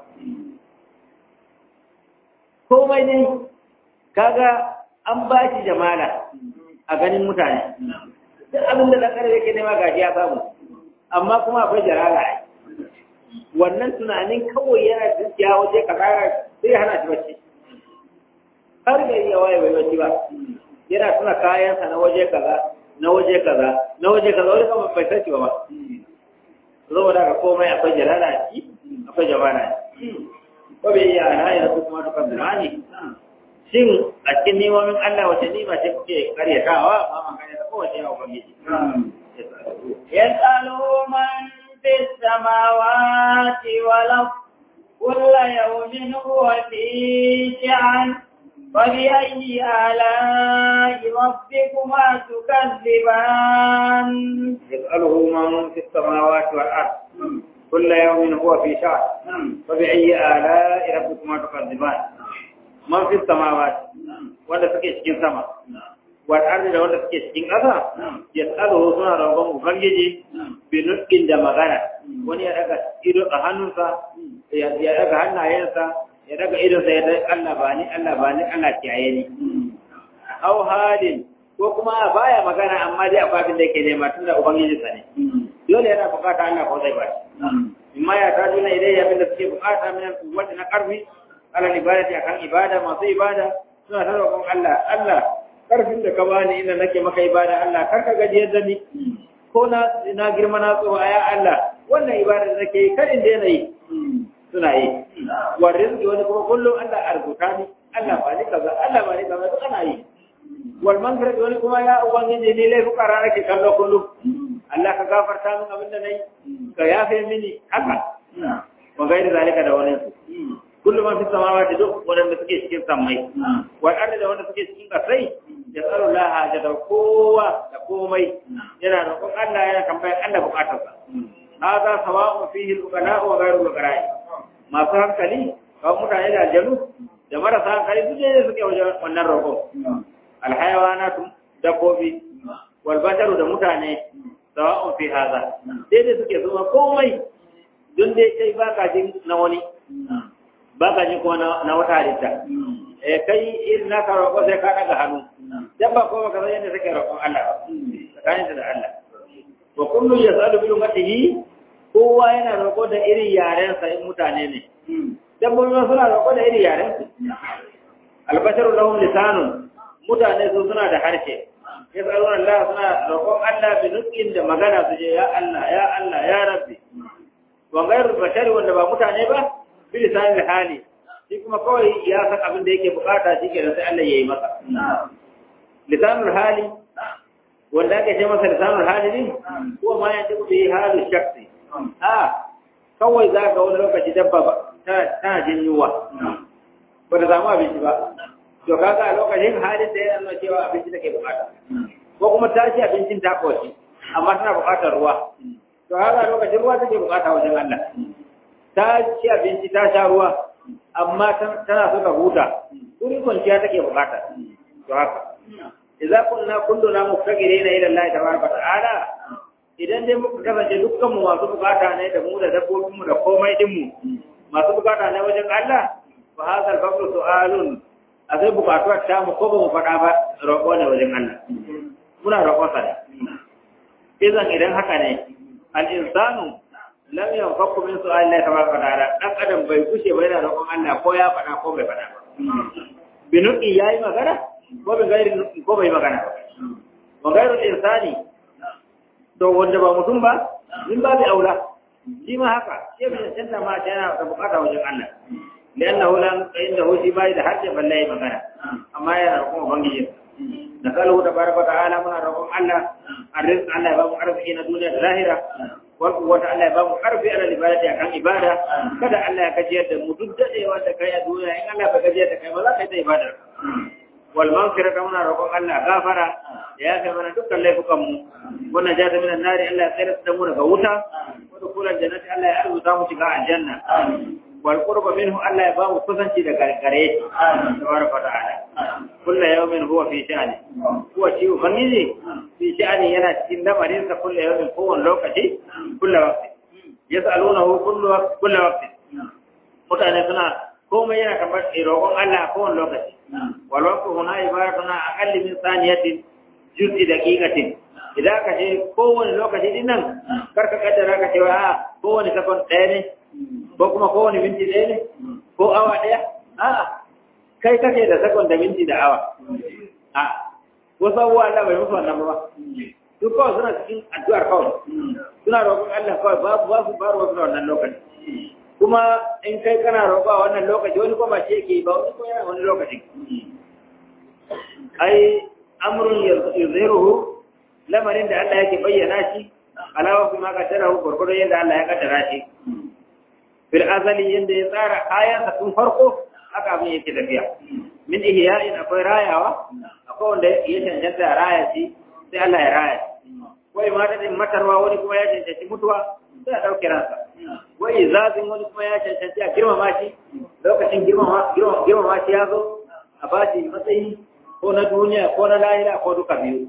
komai ne kaga an ba shi jamala a ganin mutane duk abin da ɗan yake nema gashi ya samu amma kuma akwai jarala ai wannan tunanin kawai yana dukiya waje kasara sai hana shi bacci har gari ya waye bai bacci ba yana tuna kayansa na waje kaza na waje kaza na waje kaza wani kama bai sace ba saboda ka komai akwai jalala a ciki akwai jamala ko bai iya ana yana su kuma dukkan zirani shin a cikin nemomin Allah wace nima ce kuke karyatawa ba man karyata kowace yawa ubangiji يسأله من في السماوات والأرض كل يوم هو في شأن فبأي آلاء ربكما تكذبان يسأله من في السماوات والأرض كل يوم هو في شأن فبأي آلاء ربكما تكذبان من في السماوات wanda suke cikin sama wal ardi da wanda suke cikin ƙasa yasaluhu suna roƙon ubangiji bi nutqin da magana wani ya daga ido a hannunsa ya daga hannayensa ya daga idonsa ya daga Allah ba ni Allah ba ni Allah kiyaye ni aw halin ko kuma baya magana amma dai akwai abin da yake nema tunda ubangiji sa ne dole yana bukata Allah ko zai ba shi imma ya ta duna idai abin da suke bukata min wanda na karfi ala ibadati akan ibada masu ibada suna ta roƙon Allah Allah karfin da ka bani inda nake maka ibada Allah kar ka gajiyar da ni ko na na girma na tsowa ya Allah wannan ibada da nake yi kar in daina yi suna yi wa rizqi wani kuma kullum Allah arzuta ni Allah ba ni kaza Allah ba ni kaza duk ana yi wal maghfirati wani kuma ya ubangiji ni lai fukara nake kallo kullum Allah ka gafarta min abin da nayi ka yafe mini haka wa gairi zalika da wani su kullum man fi samawati duk wanda suke cikin sammai wal ardi da wanda suke cikin kasai ya tsaro laha da kowa da komai yana roƙon Allah yana tambayar Allah bukatarsa hada sawa'un fihi al-uqala wa ghayru al-uqala masu hankali kawai mutane da aljanu da marasa hankali su ne suke wajen wannan roƙon alhayawanatu dabbobi wal basharu da mutane sawa'un fi hada daidai suke zuwa komai don dai kai baka jin na wani baka jin kuma na wata halitta eh kai irin naka roƙo sai ka daga hannu dabba ko baka san yadda take roƙon Allah tsakanin da Allah wa kullu yasalu bi ummatihi kowa yana roƙo da irin yarensa in mutane ne dabbobi ma suna roƙo da irin yarensu albasharu lahum lisanun mutane su suna da harshe yasaluna Allah suna roƙon Allah bi nutqin da magana su je ya Allah ya Allah ya rabbi wa ghayru bashari wanda ba mutane ba bi lisanil hali shi kuma kawai ya san abin da yake bukata shi ke sai Allah ya yi masa lisanul hali wanda ake ce masa lisanul hali ne ko ma ya tabu bi halu shakhsi a kawai za ka wani lokaci dabba ba tana jin yunwa ba da samu abinci ba to kaga a lokacin halin da yana nuna cewa abinci take bukata ko kuma ta ci abincin ta koshi amma tana bukatar ruwa to kaga a lokacin ruwa take bukata wajen Allah ta ci abinci ta sha ruwa amma tana so ta huta wurin kwanciya take bukata to haka idza kunna kulluna muftaqirina ila Allah tabaraka ta'ala idan dai muka kasance dukkan mu masu bukata ne da mu da dabbobin mu da komai din mu masu bukata ne wajen Allah fa hadal faqru su'alun a sai bukatuwar ta mu ko ba mu faɗa ba roƙo ne wajen Allah muna roƙon sa ne idan idan haka ne al insanu lam yanfaku min su'al Allah tabaraka ta'ala dan adam bai kushe ba yana roƙon Allah ko ya faɗa ko bai faɗa ba binuki yayi magana ko bai gairi ko bai magana ba wa gairul insani to wanda ba mutum ba in ba bi aula shi ma haka shi bai cancanta ma ta yana da bukata wajen Allah liannahu lam indahu shi bai da harshe balle ya magana amma yana da kuma bangiji da kalu da baraka ta'ala muna roƙon Allah arzik Allah ya ba mu arziki na duniya da lahira wal quwwata Allah ya ba mu karfi ala ibadati akan ibada kada Allah ya gajiyar da mu duk dadewa da kai a duniya in Allah ba gajiyar da kai ba za ka yi ta ibada wal maghfirata muna roƙon Allah gafara da ya kai mana dukkan laifukan mu wannan jata minan nari Allah ya tsare da mu daga wuta wa dukulan jannati Allah ya arzuta mu shiga aljanna wal qurba minhu Allah ya ba mu kusanci da gargare tabaraka ta'ala kullu yawmin huwa fi sha'ani huwa shi ubangiji fi sha'ani yana cikin lamarin sa kullu yawmin kowane lokaci kullu waqti yas'alunahu kullu waqti kullu waqti mutane suna komai yana kamar roƙon Allah kowane lokaci wal waqtu huna ibaratuna aqalli min saniyatin juz'i daqiqatin idan ka ce kowane lokaci din nan karka kaddara ka ce wa kowane sakon ɗaya ne ko kuma kowane minti ɗaya ne ko awa ɗaya a'a kai kake da sakon da minti da awa a wasu abubuwa Allah bai musu wannan ba su kawai suna cikin addu'ar kawai suna roƙon Allah kawai babu ba su baro wasu da wannan lokaci kuma in kai kana roƙa wannan lokaci wani kuma ce yake ba wani ko yana wani lokaci ai amrun yuzhiruhu lamarin da Allah yake bayyana shi alawa kuma kaddarahu gurgurdo yadda Allah ya kaddara shi fil azali yanda ya tsara kayan tun farko haka abin yake tafiya min ihya'in akwai rayawa akwai wanda ya cancanta raya shi sai Allah ya raya wai mata din matarwa wani kuma ya cancanci mutuwa sai a ɗauke ransa wai zafin wani kuma ya cancanci a girmama shi lokacin girmama shi ya zo a ba shi matsayi ko na duniya ko na lahira ko duka biyu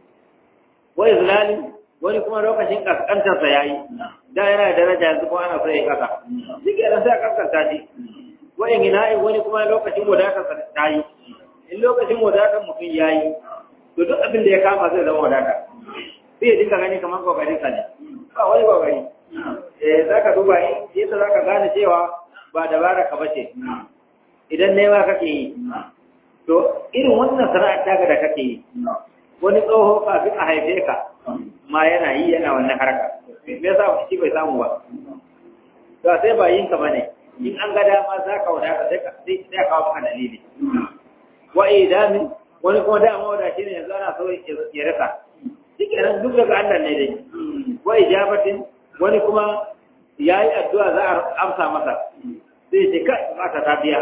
wai zulali wani kuma lokacin kaskantarsa ya yi da yana da daraja yanzu kuma ana so ya kasa shi ke sai a kaskanta shi wai ina wani kuma lokacin wadatarsa ta yi in lokacin wadatar mutum ya yi to duk abin da ya kama zai zama wadata sai ya dinga gani kamar kokarin sa ne ba wani kokari eh zaka duba yadda zaka gane cewa ba dabara ka bace idan nema kake yi to irin wannan sana'ar taka da kake yi wani tsoho kafin a haife ka ma yana yi yana wannan harka me yasa shi bai samu ba to sai ba yin ka bane in an ga dama za ka wadata sai ka sai ka kawo maka dalili wa idamin wani kuma dama wadace ne yanzu ana so ya rasa shike nan duk daga Allah ne dai wa ijabatin wani kuma yayi addu'a za a amsa masa sai ce kai mata ta biya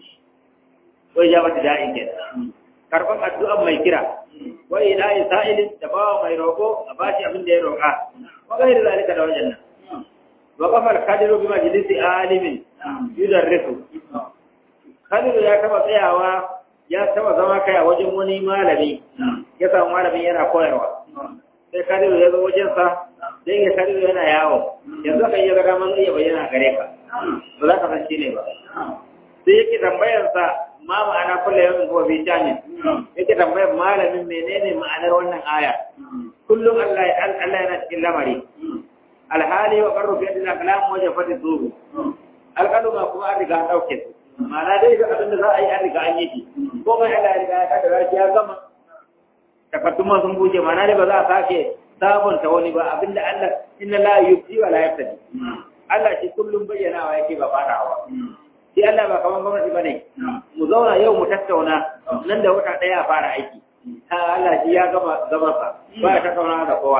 wa ijabati da'in ke karban addu'a mai kira wa ilahi sa'ilin da bawa mai roko a bashi abin da ya roka wa gairi zalika da wajen nan wa kafal kadiru bi majlisi alimin yudarrisu kadiru ya taba tsayawa ya taba zama kai a wajen wani malami ya samu malamin yana koyarwa sai kadiru ya zo wajensa sai ya kadiru yana yawo yanzu aka iya gada man iya bayyana gare ka ba za ka san shi ne ba sai yake tambayarsa ma ma'ana kulle yawan kuma bi shanin yake tambayar malamin menene ma'anar wannan aya kullum Allah Allah yana cikin lamari alhali wa qarru fi al-kalam wajen fadi zuru alqaluma kuma an riga an dauke su ma'ana dai ga abin da za a yi an riga an yi shi ko mai Allah ya riga ya kaddara shi ya gama takadduma sun buje ma'ana dai ba za a sake sabonta wani ba abinda Allah inna la yubdi wa la yaftadi Allah shi kullum bayyanawa yake ba farawa shi Allah ba kaman gwamnati bane mu zauna yau mu tattauna nan da wata daya fara aiki ha Allah shi ya gama gama sa ba ya tattauna da kowa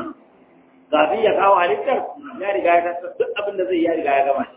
gafi ya kawo halittar ya riga ya tattauna duk abin da zai ya riga ya gama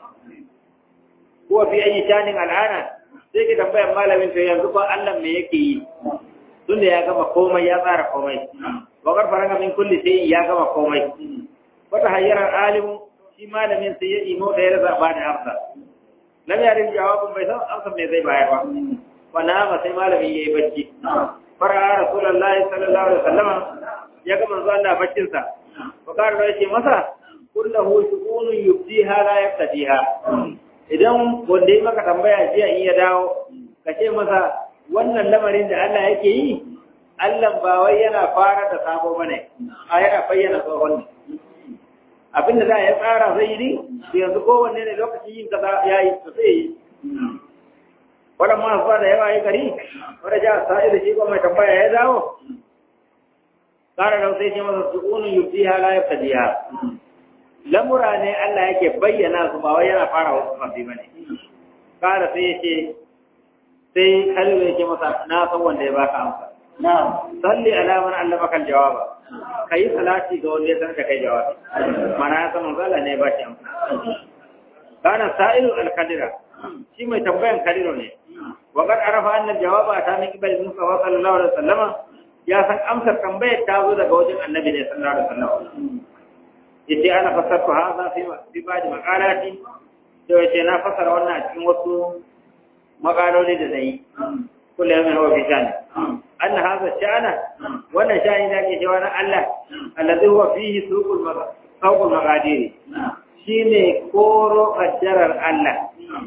ko fi ayi shanin al'ana sai ki tambayar malamin to yanzu ko Allah me yake yi tunda ya gama komai ya tsara komai wakar faranga min kulli sai ya gama komai wata hayyarar alimu shi malamin sai ya imo da ya rasa ba da amsa lam yarin jawabin bai san amsa me zai bayar ba wannan ma sai malamin yayi bacci fara rasulullahi sallallahu alaihi wasallam ya ga manzo Allah baccin sa fa kare da yace masa kullahu shu'unun yubdiha la yaftadiha idan wanda ya maka tambaya jiya in ya dawo ka ce masa wannan lamarin da Allah yake yi Allah ba wai yana fara da sabo bane a yana bayyana tsohon ne abin da za ya tsara zai yi yanzu kowanne ne lokacin yin kaza ya yi to sai yi wannan ma zuwa da yawa yi gari wanda ja sa'i da shi ko mai tambaya ya dawo kara da sai ce masa su'unun yubdiha la yabtadiha lamura ne Allah yake bayyana su ba wai yana fara wasu kafi bane kara sai ya ce sai Khalil ya ce masa na san wanda ya baka amsa na'am salli ala man allamaka aljawaba kai salati ga wanda ya sanar da kai jawabi mana ya san manzo Allah ne ya bashi amsa kana sa'ilu al-qadira shi mai tambayan kadiro ne wa qad arafa anna al-jawaba ta min qibal Mustafa sallallahu alaihi wasallam ya san amsar tambayar ta zo daga wajen annabi ne sallallahu alaihi wasallam yace ana fasarta hadha fi fi ba'd maqalati to yace na fasara wannan a cikin wasu maqaloli da zai kullu yawmin huwa fi shani anna hadha sha'ana wannan sha'ani da ke cewa na Allah alladhi huwa fihi suqul suqul maqadir shine koro kaddarar Allah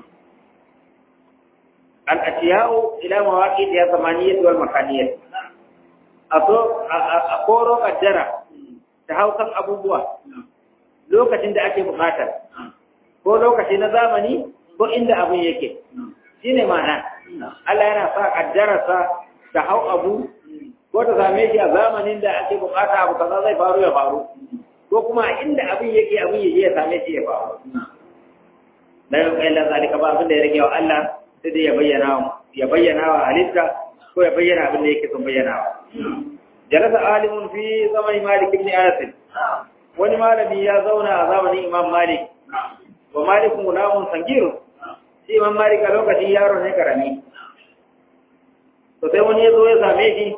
al-atiyau ila mawaqit ya zamaniyya wal makaniyya aso a koro kaddara ta haukan abubuwa lokacin da ake bukata ko lokaci na zamani ko inda abin yake shine ma'ana Allah yana sa kaddararsa ta hau abu ko ta same shi a zamanin da ake bukata abu kaza zai faru ya faru ko kuma inda abin yake abin yake ya same shi ya faru la yau kai zalika ba abin da ya rage wa Allah sai dai ya bayyana ya bayyana wa halitta ko ya bayyana abin da yake son bayyana wa jalasa alimun fi zamani malik ibn anas wani malami ya zauna a zamanin imam malik wa malikun gulamun sangiru shi imam malik a lokacin yaro ne karami to sai wani ya zo ya same shi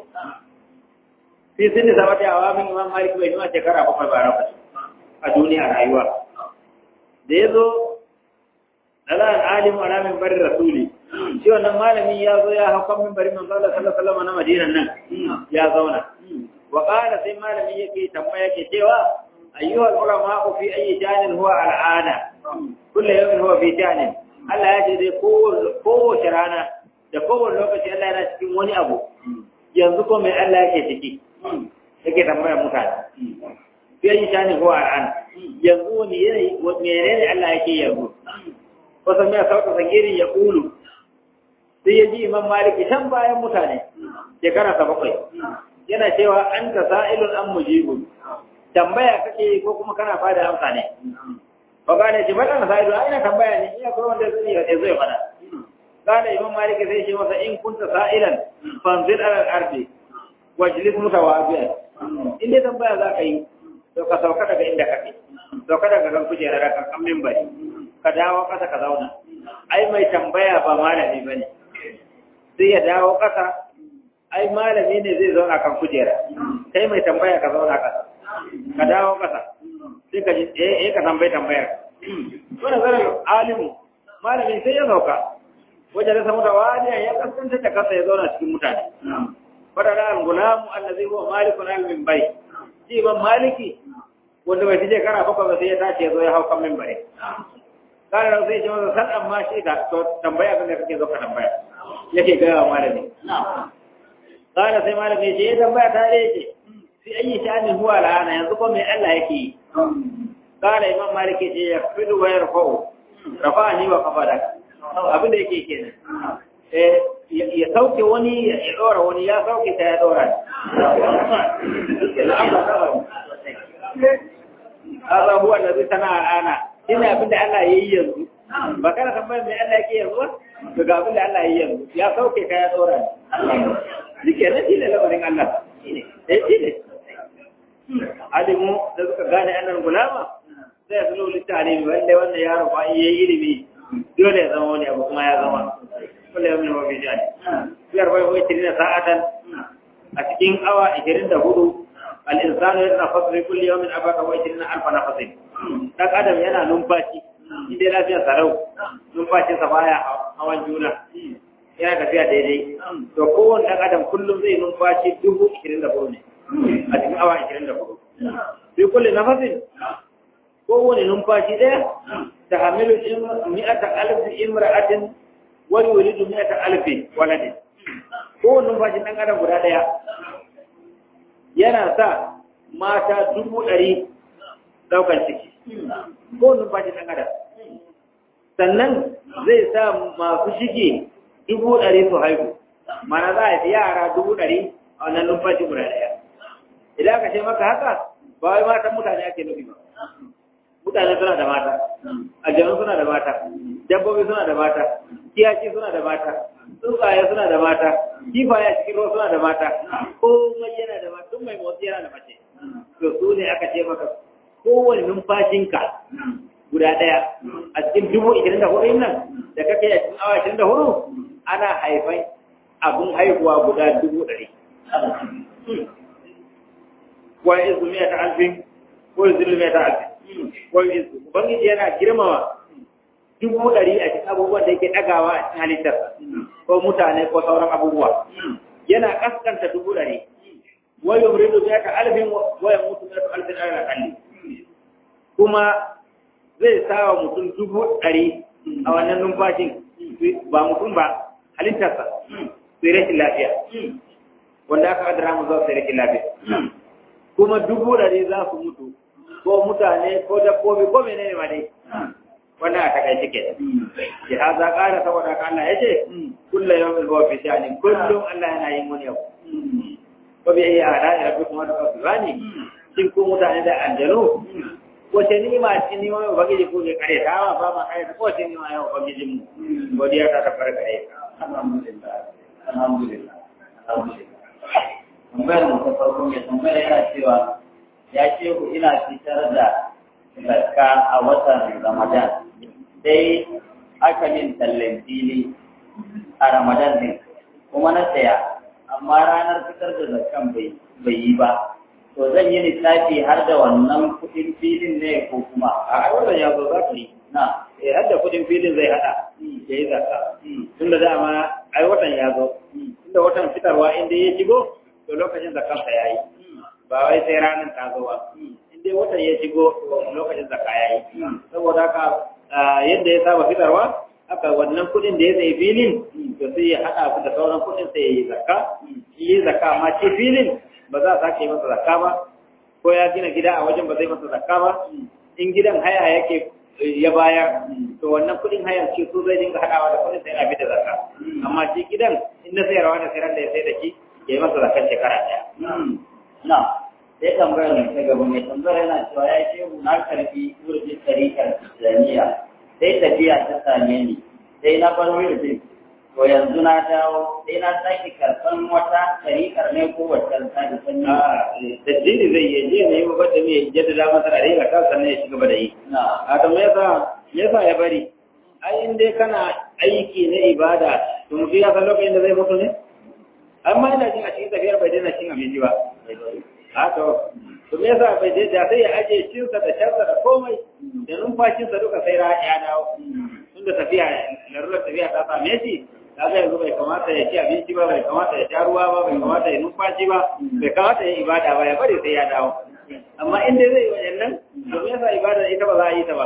fi sinni sabati awamin imam malik bai nuna shekara bakwai ba lokaci a duniya rayuwa da ya zo dalan alimu ala min bari rasuli shi wannan malami ya zo ya hau kan min bari manzo Allah sallallahu alaihi wasallam na Madinan nan ya zauna wa qala sai malami yake tambaya yake cewa ayyuha ulama fi ayi janin huwa al'ada kullu yawmin huwa fi janin Allah ya ce dai kowace rana da kowane lokaci Allah yana cikin wani abu yanzu ko mai Allah yake ciki yake tambaya mutane fi ayi janin huwa al'ada yanzu wani yanayi menene Allah yake yanzu wasan ya sauka sangirin ya ƙulu sai ya ji imam maliki can bayan mutane shekara ta bakwai yana cewa an ta sa'ilun an mujibu tambaya kake ko kuma kana fada amsa ne ba ga ne jibar an sa'ilu a ina tambaya ne ina kuma wanda zai ya zai fada kana imam maliki sai ce masa in kunta sa'ilan fanzil ala al-ardi wajlis mutawabi'an in dai tambaya za ka yi to ka sauka daga inda kake sauka daga kan kujerar kan kan minbari ka dawo ƙasa ka zauna ai mai tambaya ba malami bane sai ya dawo ƙasa ai malami ne zai zauna kan kujera kai mai tambaya ka zauna ƙasa ka dawo ƙasa sai ka ji eh eh ka tambaye tambayar wannan zaran alimu malami sai ya sauka wajen da samu da wani ya kasance da kasa ya zauna cikin mutane fadara al-gulamu allazi huwa malikun al-minbari shi ban maliki wanda bai fice kana bakwai ba sai ya tashi ya zo ya hau kan minbari kana da zai ce masa san amma shi ka to tambaya abin da kake zo ka tambaya yake ga wa malami kana sai malami ya ce ya tambaya ta dai ce fi ayi sha'anin huwa la'ana yanzu ko mai Allah yake yi kana imam maliki ce ya fidu wa yarfa'u rafa'ani wa qafadaka abin da yake kenan eh ya sauke wani ya dora wani ya sauke ta ya dora هذا هو الذي صنع الآن ina abin da Allah ya yi yanzu ba kana tambayar mai Allah yake yanzu to ga abin da Allah ya yi yanzu ya sauke ka ya tsora shi ke nan shi ne lamarin Allah eh shi ne alimu da suka gane annan gulama sai su lulu talimi wanda wannan yaro ba iya yi ilimi dole ya zama wani abu kuma ya zama kullum yau ne mafi jani biyar bai wai tirina sa'atan a cikin awa 24 al-insanu yatanafasu fi kulli yawmin abaka wa 20 alfa nafasin dan adam yana numfashi inda lafiyar sarau numfashinsa baya hawan juna yana tafiya daidai to kowane dan adam kullum zai numfashi dubu ishirin da ne a cikin awa ashirin da hudu fi kulle nafasin kowane numfashi ɗaya ta hamilu mi'ata alfi imra'atin wani wulidu mi'ata alfi waladin kowane numfashin ɗan adam guda ɗaya yana sa mata dubu ɗari ɗaukar ciki kowane numfashin ɗan adam sannan zai sa masu shige dubu ɗari su haihu mana za a yi yara dubu ɗari a wannan numfashi guda ɗaya idan aka ce maka haka ba wai matan mutane ake nufi ba mutane suna da mata aljanu suna da mata dabbobi suna da mata kiyaci suna da mata tsuntsaye suna da mata kifaye cikin ruwa suna da mata komai yana da mata tun mai motsi yana da mace to su ne aka ce maka kowane numfashinka guda ɗaya a cikin dubu ishirin da hudu nan da kake a cikin awa ishirin da hudu ana haifan abin haihuwa guda dubu ɗari wa izu miya ta alfin ko izu miya ta alfin ko izu ubangiji yana girmama dubu ɗari a cikin abubuwan da yake ɗagawa a cikin halittar ko mutane ko sauran abubuwa yana kaskanta dubu ɗari wa yumridu miya ta alfin wa yamutu miya ta alfin ala kalli kuma zai sa wa mutum dubu ɗari a wannan numfashin ba mutum ba halittarsa sai rashin lafiya wanda aka kadara mu zuwa sai rashin lafiya kuma dubu ɗari za su mutu ko mutane ko dabbobi ko menene ma dai wannan a takaice ke ya haza ƙara saboda ka Allah ya ce kullum yau mai zuwa fi shani kullum Allah yana yin wani yau ko bai iya hada ya rabbi kuma da kasu bani shin ko mutane da aljanu wace ni'ima ce ni mai ubangiji ko ke kare ta ba ba ma kare ta wace ni'ima yau ubangiji mu godiya ta ta fara kare alhamdulillah alhamdulillah alhamdulillah tambayar mu ta farko mai tambayar yana cewa ya ce ku ina fitar da zakka a watan ramadan sai aka min tallan fili a ramadan din kuma na saya amma ranar fitar da zakkan bai yi ba to zan yi lissafi har da wannan kuɗin filin ne ko kuma a wannan ya zo za ka yi na eh har da kudin filin zai hada ya yi zakka tunda dama ai watan ya zo tunda watan fitarwa inda ya shigo to lokacin zakkansa ya yi ba wai sai ranar ta zo ba inda watan ya shigo to lokacin zakka ya yi saboda haka yadda ya saba fitarwa haka wannan kudin da ya tsaye filin to sai ya hada su da sauran kudin sai ya yi zakka yi zakka amma ce filin ba za a sake masa zakka ba ko ya gina gida a wajen ba zai masa zakka ba in gidan haya yake ya bayar to wannan kudin hayan ce su zai dinga hadawa da kudin sai na bi da zakka amma shi gidan in na sayarwa da sayar da ya sai da shi ya yi masa zakkan shekara daya na sai tambayar mai ta gaba mai tambayar yana cewa ya ce na karfi wurin tarikar islamiyya sai tafiya ta same ni sai na bar wurin to yanzu na dawo sai na sake karɓan wata tarikar ne ko wata ta da sanyi taddini zai yi je ne ba da me jaddada masa da rayuwa ta sannan ya shiga ba da yi na a to me yasa me yasa ya bari ai in dai kana aiki na ibada to mutum ya san lokacin da zai mutu ne amma ina jin a cikin tafiyar bai daina cin abinci ba a to to me yasa bai je da sai ya aje cinsa da sharsa da komai da numfashinsa duka sai ra ya dawo tunda tafiya larurar tafiya ta same shi kaga yanzu bai kamata ya ci abinci ba bai kamata ya sha ruwa ba bai kamata ya numfashi ba bai kamata ya ibada ba ya bari sai ya dawo amma in dai zai yi wajen nan to me yasa ibada ita ba za a yi ta ba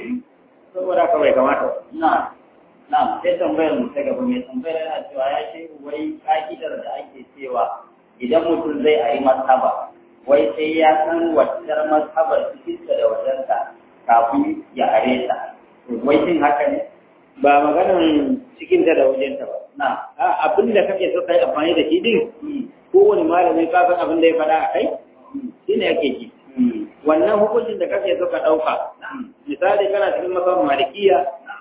saboda haka bai kamata na na sai tambayar mu ta gaba mai tambayar yana cewa ya ce wai ka'idar da ake cewa idan mutum zai a yi masaba wai sai ya san waccar mashabar cikinta da wajensa kafin ya are ta wai shin haka ne ba maganan cikinta da wajenta ba na a abin da kake so kai amfani da shi din kowane malami ka san abin da ya faɗa a kai shine ake ji wannan hukuncin da kake so ka ɗauka misali kana cikin masabar malikiya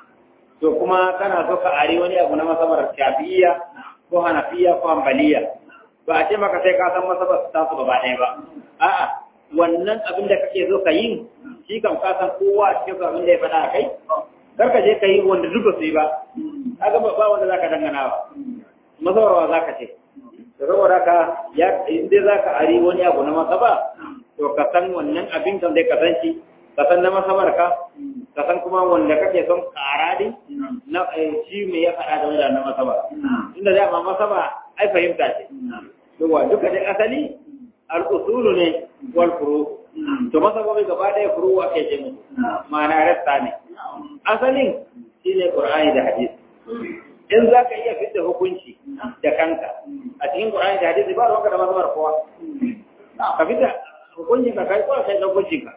to kuma kana so ka ari wani abu na masabar shafi'iyya ko hanafiya ko hanbaliya ba a ce maka sai ka san masabar ta su gaba ɗaya ba a'a wannan abin da kake so ka yi shi kam ka san kowa a cikin abin da ya faɗa a kai kar ka je ka yi wanda duka su yi ba kaga ba ba wanda zaka dangana ba masabarwa zaka ce to saboda ka ya in dai zaka ari wani abu na masaba to ka san wannan abin kan dai ka san shi ka san na masabar ka ka san kuma wanda kake son ƙara din na shi me ya faɗa da wanda na masaba inda da ma masaba ai fahimta ce to wa duka dai asali al-usulu ne wal furu to masabobi gaba ɗaya furu ake ce musu ma'ana rasta ne asalin shine qur'ani da hadisi in za ka iya fitta hukunci da kanka a cikin qur'ani da hadisi ba ruwanka da mazhabar kowa ka fita hukuncin ka kai ko kai da hukuncin ka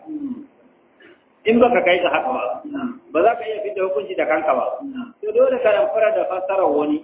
in baka kai ka haka ba ba za ka iya fitta hukunci da kanka ba to dole ka ramfara da fassarar wani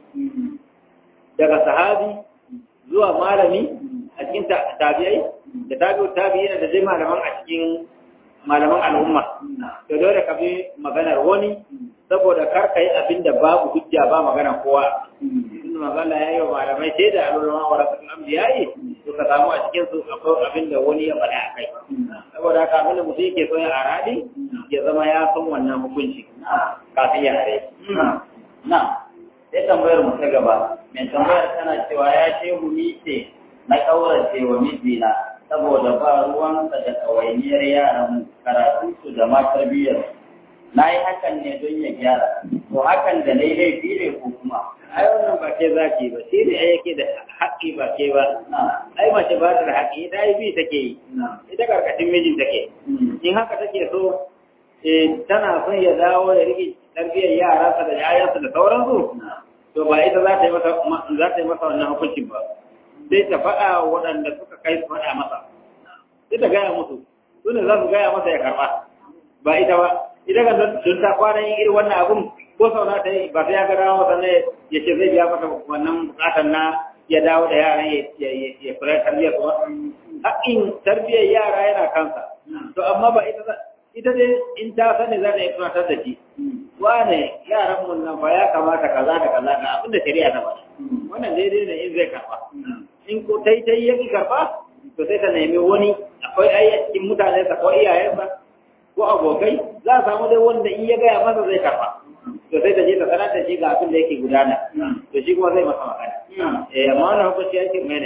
daga sahabi zuwa malami a cikin tabi'ai da tabi'u tabi'ina da dai malaman a cikin malaman al'umma to dole ka bi maganar wani saboda kar kai abin da babu hujja ba magana kowa in magana yayi wa malamai sai da al'ulama wa rasul anbiya'i to ka samu a cikin su akwai abin da wani ya faɗa kai saboda haka abin da mutum yake so ya aradi ya zama ya san wannan hukunci kafin ya are na sai tambayar mu ta gaba mai tambayar tana cewa ya ce mu ce na kaurace wa mijina saboda ba ruwansa da ɗawainiyar yaran karatu su da ma tarbiyyar na yi hakan ne don ya gyara to hakan da na yi laifi ne ko kuma ai wannan ba ke zaki ba shi ne yake da haƙƙi ba ke ba ai mace ba ta da haƙƙi ita ai bi take yi ita karkashin mijin take in haka take so tana son ya dawo ya rike tarbiyyar yaransa da yayansa da sauransu to ba ita za ta yi masa za ta yi masa wannan hukuncin ba sai ta faɗa waɗanda suka kai su faɗa masa sai ta gaya musu su ne za su gaya masa ya karɓa ba ita ba ita kan don ta kwana yin irin wannan abun ko sau na ta yi ba sai ya ga dawo masa ne ya ce zai biya masa wannan bukatar na ya dawo da yaran ya kula tarbiyyar su ba haƙƙin tarbiyyar yara yana kansa to amma ba ita ita dai in ta sani za ta yi tunatar da shi wane yaran mun nan fa ya kamata kaza da kaza ga abin da shari'a ta faɗa wannan daidai ne in zai karɓa in ko tai tai ya ki karɓa to sai ta nemi wani akwai ai a cikin mutanensa ko iyayensa ko abokai za a samu dai wanda in ya gaya masa zai karɓa to sai ta je ta sanar da shi ga abin da yake gudana to shi kuma zai masa magana eh amma wannan hukunci ya ce mene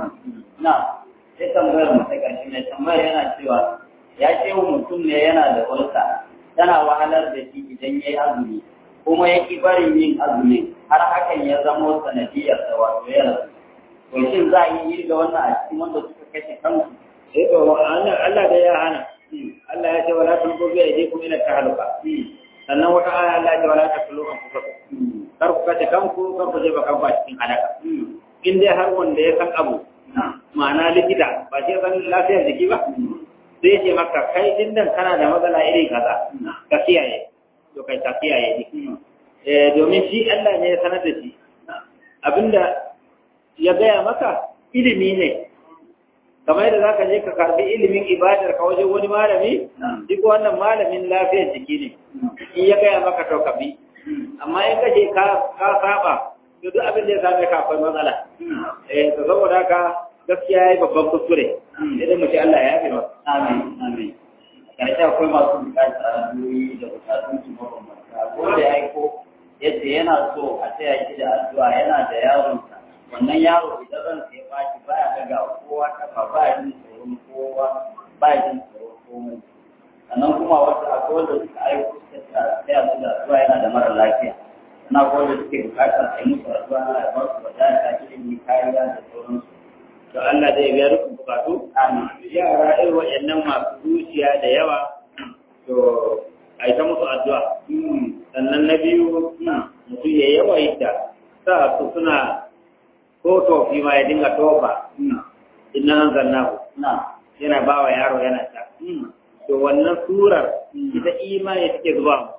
na sai tambayar mu ta ƙarshe mai tambayar yana cewa ya ce wa mutum ne yana da ulsa tana wahalar da shi idan ya yi azumi kuma ya ki barin yin azumi har hakan ya zamo sanadiyar da wato ya rasu to shin za a yi yi da wannan a cikin wanda suka kashe kansu eh to Allah da ya hana Allah ya ce wala tulqu bi aydikum ila tahluka sannan wata aya Allah ya ce wala taqulu anfusakum kar ku kace kanku kar ku je ba kanku a cikin halaka in dai har wanda ya san abu ma'ana likita ba shi san lafiyar jiki ba zai ce maka kai din nan kana da matsala iri kaza ka kiyaye to kai ka kiyaye ni eh domin shi Allah ne ya sanar da shi abinda ya gaya maka ilimi ne kamar yadda zaka je ka karbi ilimin ibadar ka wajen wani malami duk wannan malamin lafiyar jiki ne in ya gaya maka to ka bi amma in ka je ka ka saba to duk abin da ya same ka akwai matsala eh to saboda haka gaskiya yayi babban kuskure idan mu ce Allah ya yafe masa amin amin karshe akwai masu bukatar addu'o'i da bukatun su mabambanta ko da ya aiko yadda yana so a taya shi da addu'a yana da yaronsa wannan yaro idan ran sai baki baya daga kowa kafa ba jin tsoron kowa ba jin tsoron komai sannan kuma wasu akwai wanda suka aiko suka taya su da addu'a yana da mara lafiya na akwai wanda suke bukatar a yi musu addu'a na ba su wadata ilimi kariya da sauransu to Allah zai biya dukkan bukatu yara irin waɗannan masu zuciya da yawa to a yi ta musu addu'a sannan na biyu mutum ya yawaita sa su suna ko tofi ma ya dinga tofa inna nan zannahu yana ba wa yaro yana ta to wannan surar ita imani take zuwa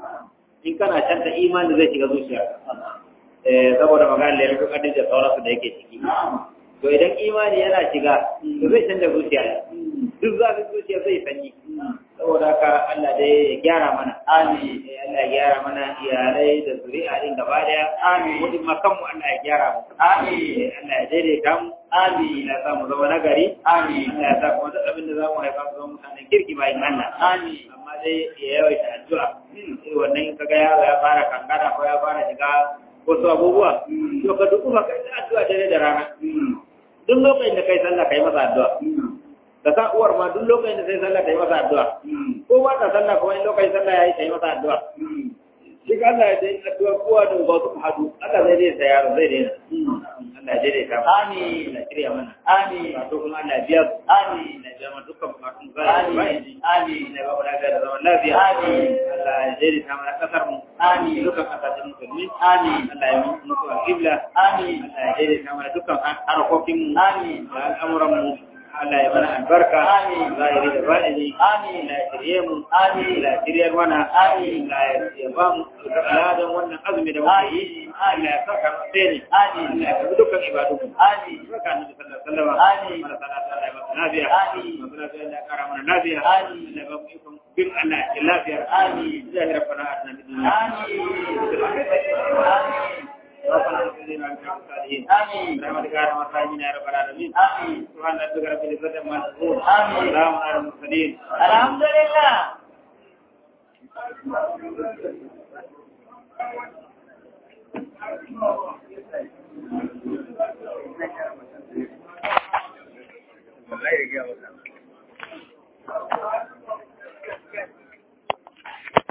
in kana canta imani zai shiga zuciya eh saboda magana da yanzu kadin da sauransu da yake ciki to idan imani yana shiga to zai canza zuciya duk zafin zuciya zai sanyi saboda haka Allah dai ya gyara mana amin Allah ya gyara mana iyalai da zuri'a din gaba daya amin mutum ma kanmu Allah ya gyara mu amin Allah ya daidaita mu amin ya sa mu zama nagari amin Allah ya sa kuma duk abin da za mu haifa su zama mutanen kirki bayan Allah amin amma dai ya yawaita addu'a sai wannan in kaga yaro ya fara kankana ko ya fara shiga wasu abubuwa to ka duk kuma kai addu'a dare da rana duk lokacin da kai sallah kai masa addu'a ka sa uwar ma duk lokacin da sai sallah kai masa addu'a ko ba ta sallah kuma in lokacin sallah yayi kai masa addu'a shi ka Allah ya dai addu'a kowa da ba su hadu Allah zai dai sa yaro zai dai Allah ya daidaita mu Amin. Allah ya shirya mana Amin. wato kuma Allah ya biya su Amin. Allah ya biya mana dukkan bukatun mu gari da bayan Amin. Allah ya ba mu lafiya da zaman lafiya Amin. Allah ya daidaita mana kasar mu Amin. dukkan kasashen musulmi Amin. Allah ya mutu al-qibla Amin. Allah ya daidaita mana dukkan harkokin mu Amin. da al'amuran mu Allah ya mana albarka Amin. zahiri da baɗini Amin. Allah ya shirye mu Amin. Allah ya shiryar mana Amin. Allah ya ba mu ladan wannan azumi da muke yi Allah ya saka mu tsere Amin. Allah ya karbi dukkan ibadu mu Amin. saka annabi sallallahu alaihi wasallam Amin. mana salatu Allah ya ba mu lafiya Amin. masu lafiya Allah ya kara mana lafiya Amin. Allah ya ba mu ikon bin Allah ya lafiya Amin. zahir rabbana atina fid dunya Amin. ربنا اغفر لنا وللمصالحين Amin. برحمتك يا ارحم الراحمين يا رب العالمين Amin. سبحان ربك رب العزة عما يصفون آمين. سلام على المرسلين Alhamdulillah.